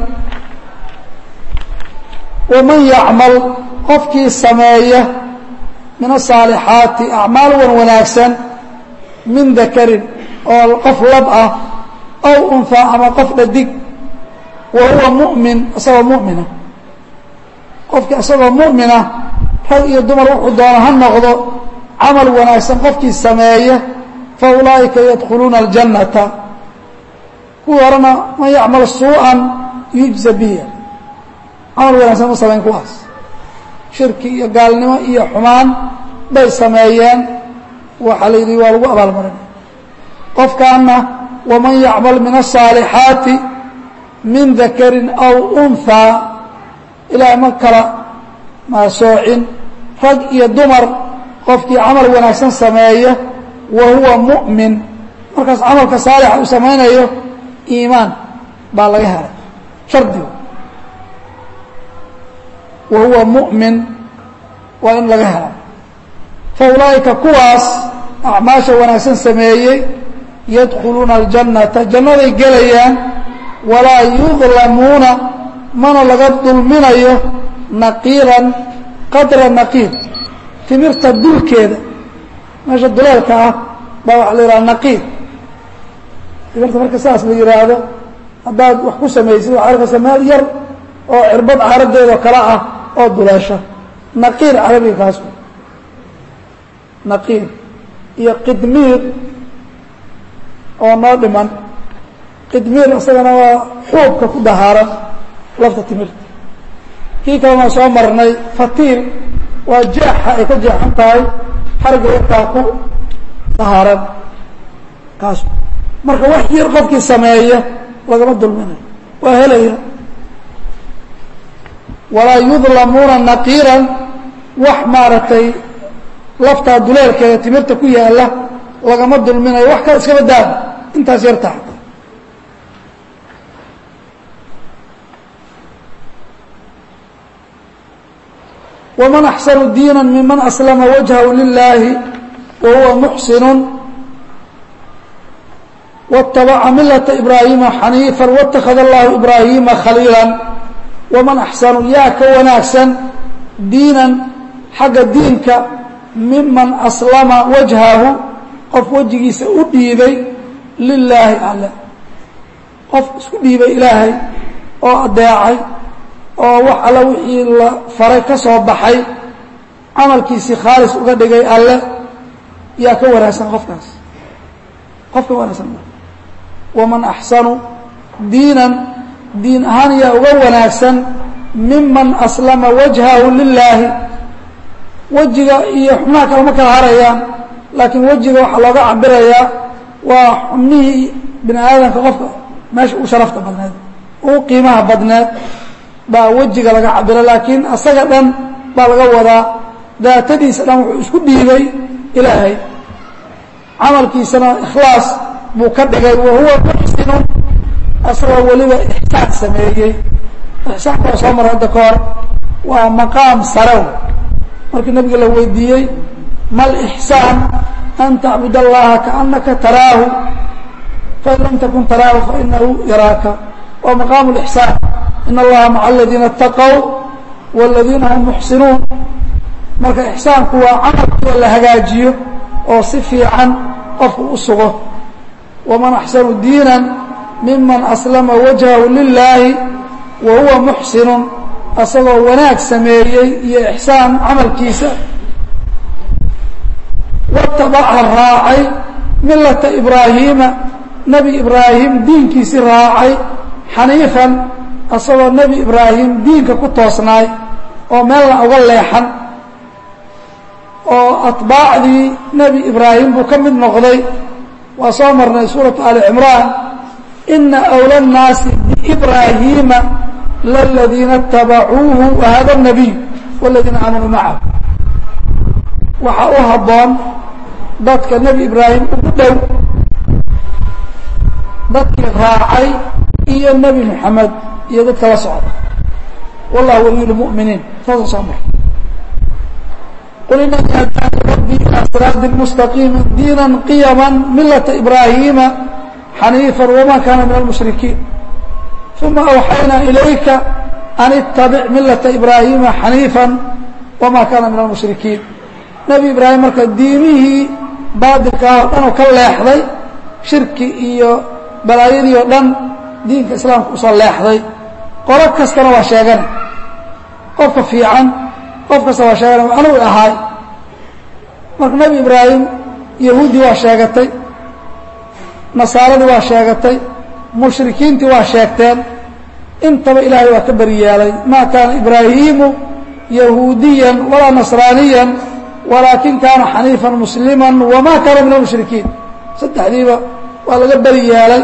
ومن يعمل qofkii sameeya min الصاaلحaaتi أعماaل wan wanaagsan min ذakrin oo qof lab ah أو أنثى ama qof dhadig وahuوa مؤمن isagoo مؤمiنa qofkii isagoo mu'mina rag iyo dumar wuxuu doono ha noqdo camal wanaagsan qofkii sameeya fa ulaa'ika yadkhuluuna aljannata kuwii horena man yacmal suu'an yujza biya camal wanaagsan ma samayn kuwaas shirki iyo gaalnimo iyo xumaan bay sameeyeen waxaa la yidhi waa lagu abaalmarin qofkaana waman yacmal min الصaalixaati min dakarin aw unhaa ilaahay ma kala maasoocin rag iyo dumar qofkii camal wanaagsan sameeya wa huwa mu'min markaas camalka saalixa uu samaynayo iimaan baa laga helay shardigu wa huwa mu'min waa in laga hela fa ulaa'ika kuwaas acmaasha wanaagsan sameeyey yadkhuluuna aljannata jannaday gelayaan walaa yudlamuuna mana laga dulminayo naqiiran qadra naqiir timirta dulkeeda meesha duleelka ah baa waxaa la yidhaha naqiir timirta marka saas la yihaahdo haddaad wax ku samaysid waxaa arkaysa meel yar oo cirbad caaradeedoo kale ah oo duleesha naqiir carabiga kaas naqiir iyo qidmiir oo noo dhiman qidmiir isagana waa xuubka ku dahaaran lafta timirta kii kalena soo marnay fatiil waa jeexa ay ka jeexan tahay xariga yarkaa ku dahaaran kaas marka wax yar qofkii sameeya lagama dulminayo waa helaya walaa yudlamuuna naqiiran wax maaragtay laftaa duleelkeeda timirta ku yaala lagama dulminayo wax kale iskaba daaba intaas yartaa ومن أحسن ديiنا ممن أسلم وجهه للahi وهuوa محسن واتبع ملة إبراهيمa حنيiفا واتخذ الله إبراهيمa خليiلا ومن أحسن yaa ka wanaagsan diiنا xagga diinka miman أسلمa وجهahu qof wejigiisa u dhiibay لilaahi alle qof isku dhiibay ilaahay oo adeecay oo wax alla wixii la faray ka soo baxay camalkiisii khaalis uga dhigay alle yaa ka wanaagsan qofkaas qof ka wanaagsan waman axsanu diinan diin ahaan yaa uga wanaagsan miman aslama wajhahu lilaahi wejiga iyo xubnaha kale ma kala harayaan laakiin wejiga waxaa looga cabirayaa waa xubnihii bini aadamka qofka meesha u sharafta badneed u qiimaha badneed baa wejiga laga cabira laakiin asaga dhan baa laga wadaa daatadiisa dhan wuxuu isku dhiibay ilaahay camalkiisana ikhlaas buu ka dhigay wa huwa muxsinun asagoo weliba ixsaan sameeyey ixsaanka waa soo mara hadda ka hor waa maqaam sarew markii nabiga la weydiiyey mal ixsaan an tacbud allaha kaanaka taraahu fain lam takun taraahu fainahu yaraaka waa maqaamu lixsaan in allaha maca aladiina اtaqow wاladiina hum muxsinuun marka ixsaanku waa camalkoo la hagaajiyo oo si fiican qofku u sugo waman axsanu diina miman aslama wajhahu lilaahi wa huwa muxsinun asagoo wanaag sameeyey iyo ixsaan camalkiisa watabaca raacay milata ibraahiima nebi ibraahim diinkiisii raacay xaniifan asagoo nebi ibraahim diinka ku toosnaay oo meelna uga leexan oo atbaacdii nebi ibraahim buu ka mid noqday waa soo marnay suuratu ali cimraan ina أwlى الnaasi biibraahiima laladiina اtabacuuhu wahada الnabiy wاladiina aamanuu macahu waxaa u habboon dadka nebi ibraahim ugu dhow dadkii raacay iyo nebi moxamed iyo dadka la socda wallah waliy lmuminiin saasa soo mar qul inanii hadaani rabbii ilaa siraadi mustaqiimi diina qiyama milata ibraahiima xaniifa wama kana min almushrikiin uma awxaynaa ilayka an itabic milata ibraahiima xaniifa wama kana min almushrikiin nebi ibraahim marka diimihii baadilkaa oo dhan oo ka leexday shirki iyo balaayadii oo dhan diinka islaamka usoo leexday qolo kastana waa sheegana qofka fiican qof kasta waa sheegana anugu ahaay marka nebi ibraahim yahuuddii waa sheegatay nasaaradii waa sheegatay mushrikiintii waa sheegteen intaba ilaahay waa ka beri yeelay maa kaana ibraahiimu yahuudiyan walaa nasraaniyan walaakin kaana xaniifan muslima wama kaana min almushrikiin saddexdiiba waa laga beri yeelay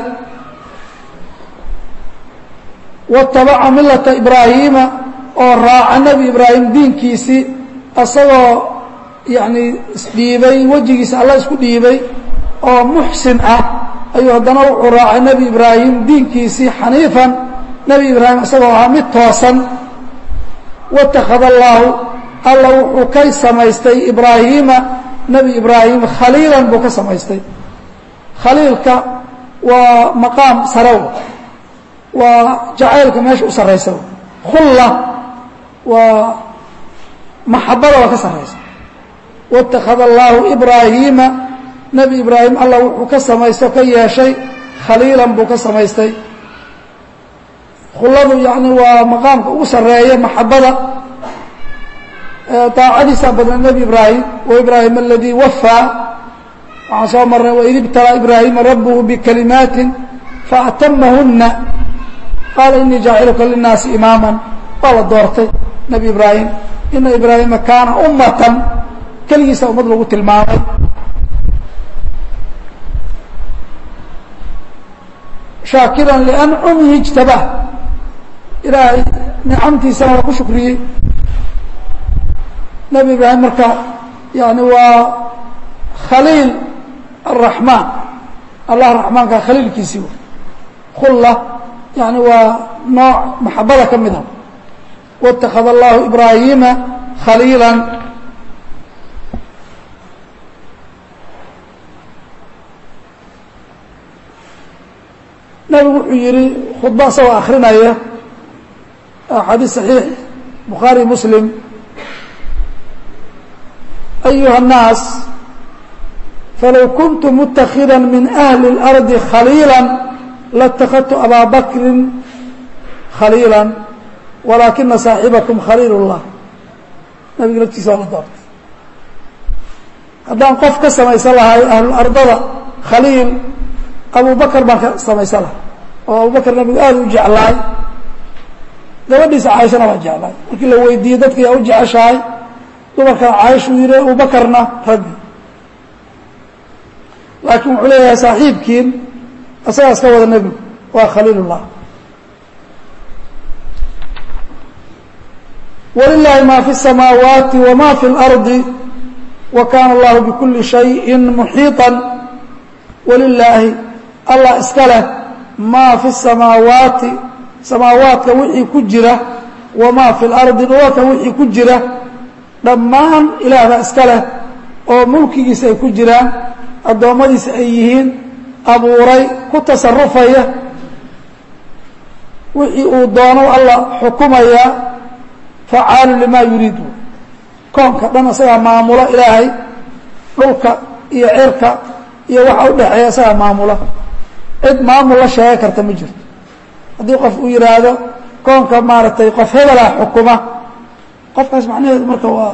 watabaca milata ibraahiima oo raaca nebi ibraahim diinkiisii asagoo yani isdhiibay wejigiisa alla isku dhiibay oo muxsin ah ayuu haddana wuxuu raacay nebi ibraahim diinkiisii xaniifan nebi ibraahim isagoo ahaa mid toosan watakhada allaahu alla wuxuu ka samaystay ibraahiima nebi ibraahim khaliilan buu ka samaystay khaliilka waa maqaam sarew waa jacaylka meesha u sarraysa khulla waa maxabada waa ka sarraysa watakhada allaahu ibraahiima nebi ibraahim alla wuxuu ka samaysto ka yeeshay khaliilan buu ka samaystay khulladu yani waa maqaamka ugu sarreeya maxabada daacadiisaa badna nebi ibraahim waibraahim aladii wafaa waxaan soo marnay waid ibtalaa ibraahima rabbuhu bikalimaatin faatamahuna qaala inii jaaciluka linaasi imaaman waa la doortay nebi ibraahim ina ibraahima kaana ummatan keligiisa ummad lagu tilmaamay shaakiran liancumihi ijtabah ilaahay nicamtiisana waa ku shukriyey nebi ibraahim marka yani waa khaliil araxmaan allah raxmaanka khaliilkiisii w khulla yani waa nooc maxabada ka mid a wاtakhada allahu ibraahiima khaliila nabigu wuxuu yihi khudba isagoo akrinaya xadiis صaxiix bukhaari muslim ayuha الnaas falow kuntu mutakida min ahli اlardi khaliila laاtakadtu abaa bakri khaliila walaakina saaxibakum khaliil اllah nabiga laftiisa waa la doortay haddaan qof ka samaysan lahay ahlulardada khaliil abu bakr baan ka samaysan lahay oo abubakr nabigu aada u jeclaay gabadhiisa caaishana waa jeclaay markii la weydiiyey dadka yaa u jeceshahay dumarkana caaishuu yihi abubakarna raggi laakiin wuxuu leeyahay saaxiibkiin isagaas ka wada nebigu waa khaliil اllah wlilahi ma fi الsamaawaati wma fi اlardi wa kana اllahu bkuli شhayءi muxiiطa walilaahi allah iska leh maa fi الsamaawaati samaawaadka wixii ku jira wamaa fi اlardi dhulalka wixii ku jira dhammaan ilaahbaa iska leh oo mulkigiisa ay ku jiraan addoommadiisa ay yihiin abuuray ku tasarufaya wixii uu doono alla xukumaya facaalu limaa yuriidu koonka dhan isagaa maamulo ilaahay dhulka iyo cirka iyo waxa u dhexeeya isagaa maamula cid maamul la sheega karta ma jirto haddii qof uu yihaahdo koonka maaragtay qof hebelaa xukuma qofkaas macnaheedu marka waa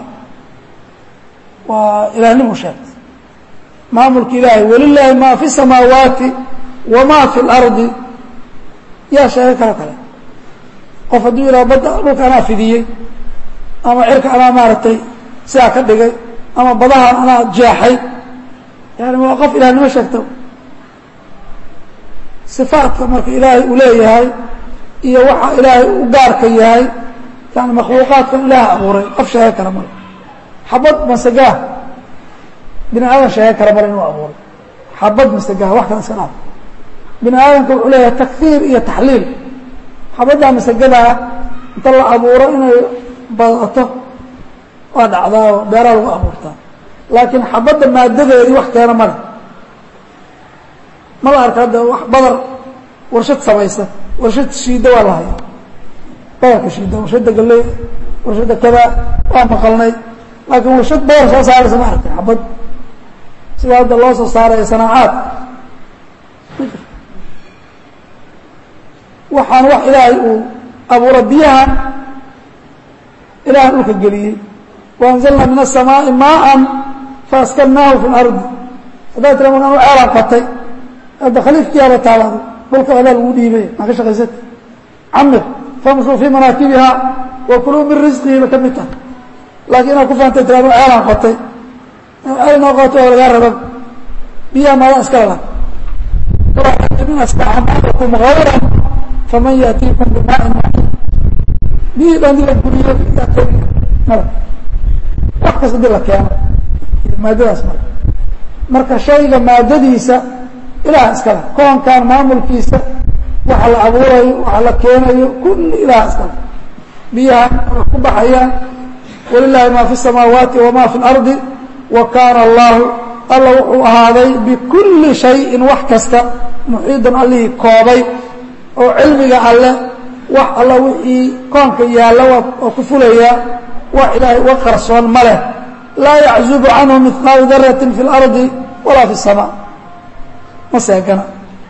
waa ilaahnimu sheegtay maamulka ilaahay walilaahi maa fi samaawaati wamaa fi اlardi yaa sheego kalo kale qof hadduu yidhaha badda dhulka anaa fidiyey ama cirka anaa maaragtay sidaa ka dhigay ama badahan anaa jeexay yani waa qof ilahnimo sheegta صifaatka marka ilaahay uu leeyahay iyo waxa ilaahay u gaarka yahay yani makhluuqaadkan ilaah abuuray qof sheego kara male xabad masegaah bini aadan sheego kara male inuu abuuray xabad masegaah wax kale iska dhaaf bini aadamka wuxuu leeyahay takfiir iyo taxliil xabaddaa masagadaa inta la abuuro inay badato waa dhacdaa oo beeraa lagu abuurtaa laakiin xabadda maadadeedii wax keena male ma la arka hadda wax badar warshad samaysa warshad shiida waa la haya badarka shiida warshadda galey warshadda kada waa maqalnay laakiin warshad badar soo saaraysa ma arkay xabad sida hadda loo soo saaraya sanaacaad waxaan wax ilaahay uu abuura biyahan ilahan dhulka geliyey waanzalna min الsamaaءi maءa faaskanaahu fi اlardi haddaad tira markaan u ceelaan qatay hadda khaliifkiyaaba taalaada dhulka adaa lagu dhiibay maa ka shaqaysata camir famshuu fii manaakibiha wa kuluu min risqihi ba ka mid tahay laakiin inaad ku fahamtay tiraado ceelaan qotay ceel inoo qoto oo lagaa raba biyaha maada iskala la min astacmaalakum hayran faman yaatiikum bimaain maciin biyihii dhan dii la guriyo mala wax kasta dii la keeno maadadaas male marka shayga maadadiisa ilaah iskale koonkan maamulkiisa waxa la abuurayo waxa la keenayo kulli ilaah iskale biyaha way ku baxayaan walilahi ma fi الsamaawaati wama fi اlardi wa kaana allahu alla wuxuu ahaaday bikulli shayin wax kasta muxiidan allihii koobay oo cilmiga alle wax alla wixii koonka yaalla waa ku fulayaa wax ilaahay uga qarsoon ma leh laa yaczubu canhu mihqaalu darati fi اlardi walaa fi الsamaa ma seegana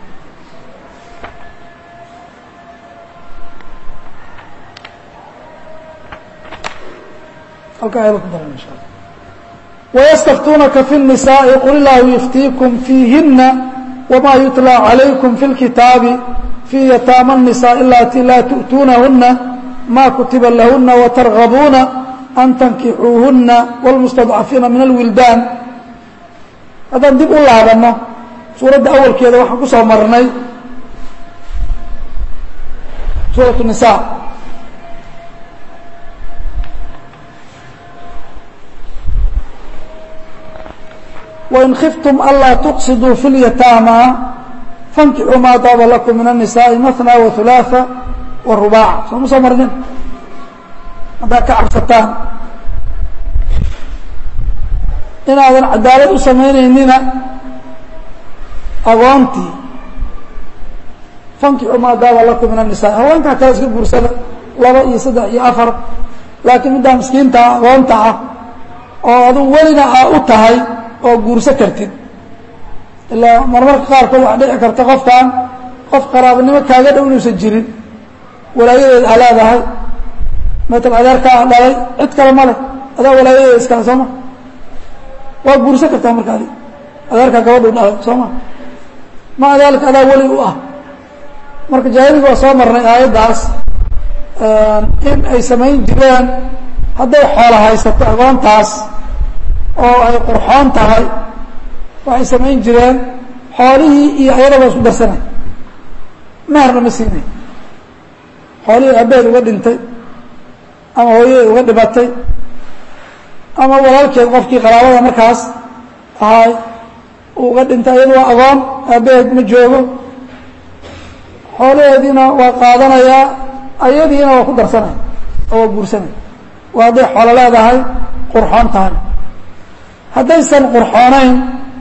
halkaa ayada ku daran insha alla wayastaftuunaka fi الnisaaءi qul illaahu yuftiikum fiihina wma yutlى عalaykum fi اlkitaabi fii yataama الnisaء alatii laa tu'tuunahuna ma kutiba lahuna watargabuuna an tankixuuhuna wاlmustadcafiina min alwildaan haddaan dib u laabano suuradda awalkeeda waxaan ku soo marnay suuraة الnisa wain khiftum anlaa tuqsiduu fi اlyataama fankixuu maa daaba lakum min الnisaaءi maثnى waثulaaثa warubaaca soo ma soo marnin haddaad ka cabsataan inaadan cadaalad u samaynaynina agoontii fankixuu maa daaba lakum min الnisaa haweenkaa kale iska guursada laba iyo saddex iyo afar laakiin middaa miskiintaa agoonta ah oo aduu welina aa u tahay oo guurso kartid ilaa marmarka qaarkood waxaa dhici karta qofkan qof qaraabanimo kaaga dhow inuusan jirin walaayadeed aa leedahay matal adeerkaa a dhalay cid kale ma leh adaa walaayadeeda iskale soo ma waa guurso kartaa marka adi adeerkaa gabadhuu dhalay soo ma maa daalika adaa weli u ah marka jaahiliga waa soo marnay aayaddaas in ay samayn jireen hadday xoola haysato agoontaas oo ay qurxoon tahay waxay samayn jireen xoolihii iyo ayadaba isku darsanay meherna ma siinay xoolihii abeed uga dhintay ama hooyadeed uga dhibatay ama walaalkeed qofkii qaraabada markaas ahaay uu uga dhintay iyadu waa agoon aabaheed ma joogo xoolaheediina waa qaadanayaa ayadiina waa ku darsanay oo waa guursanay waa hadday xoolo leedahay qurxoon tahay haddaysan qurxoonayn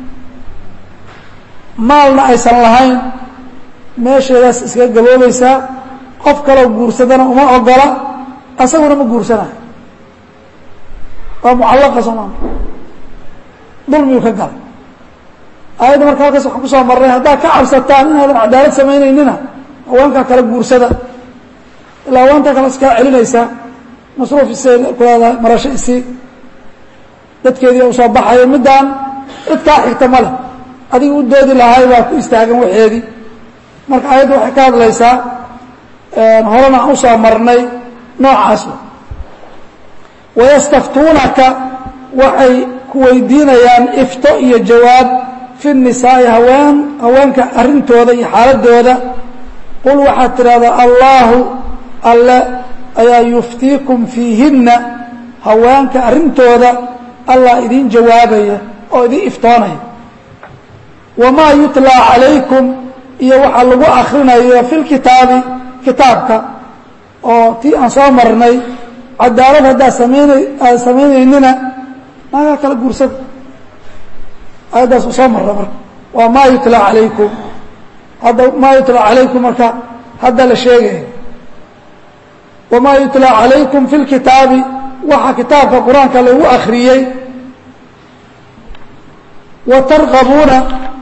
maalna aysan lahayn meesheedaas iskaga gaboobaysaa qof kaloo guursadana uma ogola asaguna ma guursanayo waa mucallaqa soomaa dulmiyuu ka galay aayadda marka halkaas waxaan kusoo marnay haddaad ka cabsataan inaadan cadaalad samaynaynina haweenkaa kale guursada ilaa haweenta kale iskaa celinaysaa masruuf isay ku leedahay marasho isii dadkeedii u soo baxayo middaan cid kaa xigta ma leh adiga u doodi lahay baa ku istaagan waxeedii marka aayadda waxay ka hadlaysaa horena aan usoo marnay noocaas wayastaftuunaka waxay ku weydiinayaan ifto iyo jawaab fi nisaa'i haween haweenka arrintooda iyo xaaladooda qul waxaad tidhahdaa allaahu alle ayaa yuftiikum fiihinna haweenka arrintooda allah idiin jawaabaya oo idiin iftoonaya wamaa yutlaa calaykum iyo waxaa lagu akrinayo fi lkitaabi kitaabka oo tii aan soo marnay cadaalad haddaad samayna aad samaynaynina nagaa kala guursada aayaddaas u soo marra marka waa maa yutlaa calaykum hadda maa yutlaa calaykum marka hadda la sheegaya wamaa yutlaa calaykum fi lkitaabi waxa kitaabka qur-aanka lagu akriyey wa targabuuna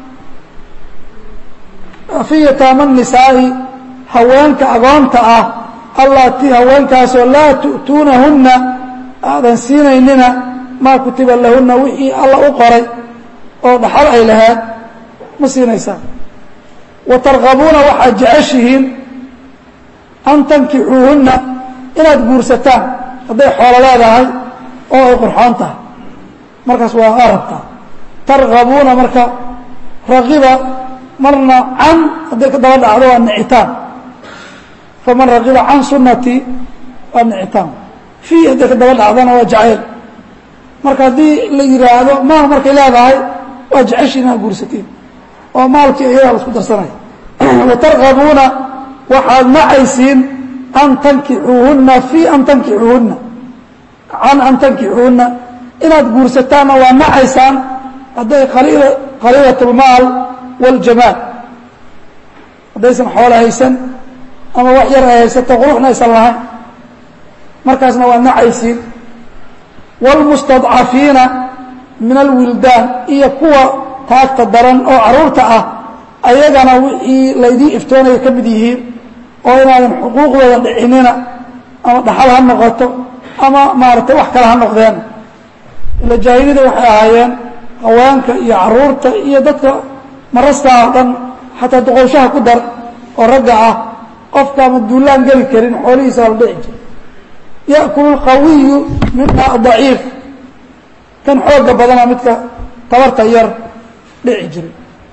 fii yataama nisaa'i haweenka agoonta ah allatii haweenkaasoo laa tu'tuunahunna aadan siinaynina maa kutiba lahunna wixii alla u qoray oo dhaxal ay lahayd ma siinaysaan wa targabuuna waxaad jeceshihiin an tankixuuhunna inaad guursataan hadday xoolo leedahay oo ay qurxoon tahay markaas waa arabtaa targabuuna marka ragiba marna can hadday ka daba dhacdo waa nicitaan faman ragiba can sunatii waa nicitaan fii hadday ka daba dhacdona waa jacayl marka haddii la yidhaahdo maal markay leedahay waa jeceshiin inaad guursatiin oo maalkii iyadaa la isku darsanaya watargabuuna waxaad nacaysiin an tankixuuhunna fii an tankixuuhunna can an tankixuuhunna inaad guursataanna waa nacaysaan hadday qaliilat اlmaal wاljamaal haddaysan xoolo haysan ama wax yar ay haysato quruxna aysan lahayn markaasna waa nacaysiin wاlmustadcafiina min alwildaan iyo kuwa taagta daran oo caruurta ah ayagana wixii laydii iftoonaya ka mid yihiin oo inaadan xuquuqdooda dhicinina ama dhaxal ha noqoto ama maaragtay wax kale ha noqdeen ila jaahiliyada waxay ahaayeen haweenka iyo caruurta iyo dadka marastaa oo dhan xataa duqowshaha ku dar oo ragga ah qofka ama duulaan geli karin xoolihiisa waa la dhici jira ya'kulu lqawiyu minha daciif kan xooga badana midka tabarta yar dhici jiray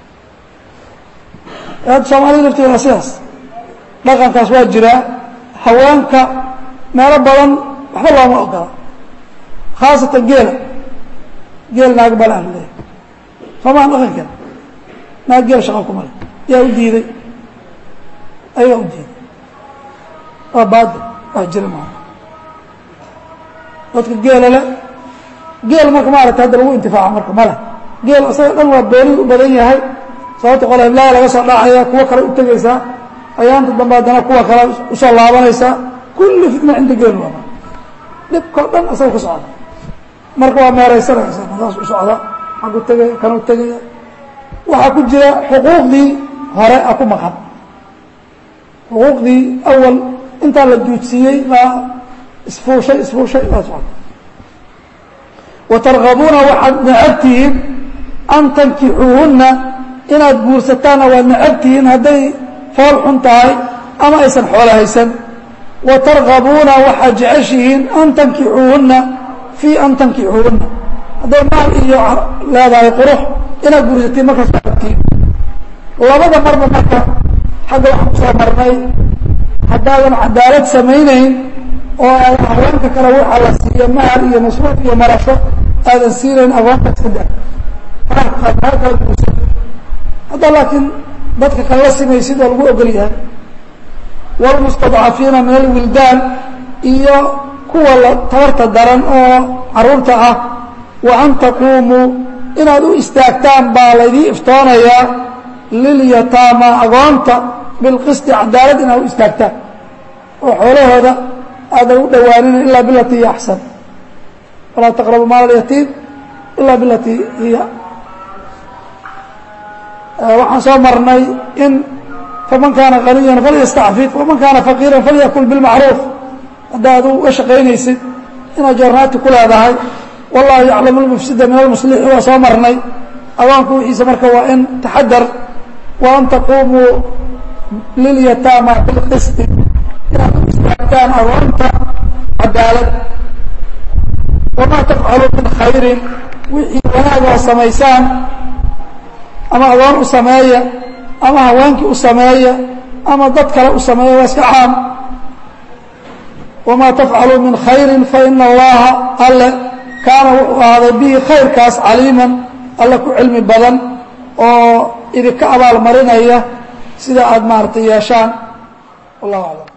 soomaalida lafteeda waa sidaas dhaqankaas waa jiraa haweenka meelo badan waxba looma ogola khaasatan geela geel naag balaan leeyahy soomaa dhaqankeeda naag geel shaqa kuma le yaa u diiday ayagaa u diiday waa baadil wax jira maa dadka geela le geel marka maarata hadda lagu intifaaco marka male geel isaga dhan waa beelid u badan yahay sababta qole hiblaaha laga soo dhacaya kuwo kale u tegaysaa ayaanta dambe haddana kuwa kale usoo laabanaysaa kulli fitna cinda geel waaba dhibkao dhan isaga ka socda marka waa meeraysanaysa madaas u socda xagu tegaya kanuu tegaya waxaa ku jira xuquuqdii hore a ku maqan xuquuqdii awal intaa la duudsiiyey baa isfuushay isfuushay baa socda wa targabuuna waxaad necabtihiin an tankixuuhunna inaad guursataanna waad necabtihiin hadday fool xun tahay ama aysan xoolo haysan wa targabuuna waxaad jeceshihiin an tankixuuhunna fii an tankixuuhunna hadday maal iyo leedahay qurux inaad guursatiin markaas abtiin labada marba marka xagga waxaan kusoo marnay haddaadan cadaalad samaynayn oo aadan haweenka kale waxaa la siiyo mahal iyo masruuf iyo marasho aadan siinayn agoonta iska da meel kala guursa hadda laakiin dadka kale la simaysid oo lagu ogol yahay wاlmustadcafiina min alwildaan iyo kuwa tabarta daran oo caruurta ah wa an taquumuu inaad u istaagtaan baa laydii iftoonayaa lilyataama agoonta bilqisti cadaalad inaad u istaagtaan oo xoolahooda aadan u dhowaanin ilaa bilati hiya axsan walaa taqrabu maal alyatiim ilaa bilati hiya waxaan soo marnay in faman kaana qaniyan falyastacfif waman kaana faqiiran falyakul bilmacruuf haddaad uga shaqaynaysid inaad joornaati ku leedahay wallahu yaclamu lmufsida min almuslixi waa soo marnay agoonku wixiisa marka waa in taxadar wa an taquumuu lilyataama bilqisti inaad u istaagtaan agoonta cadaalad wamaa tafcaluu min khayrin wixii wanaagoo samaysaan ama agoon u sameeya ama haweenkii u sameeya ama dad kale u sameeya waa iska caam wamaa tafcaluu min khayrin faina allaha alle kaana wuxuu ahaaday bihi khayrkaas caliiman alle ku cilmi badan oo idinka abaalmarinaya sida aada maaragtay yeeshaan wallahu aclam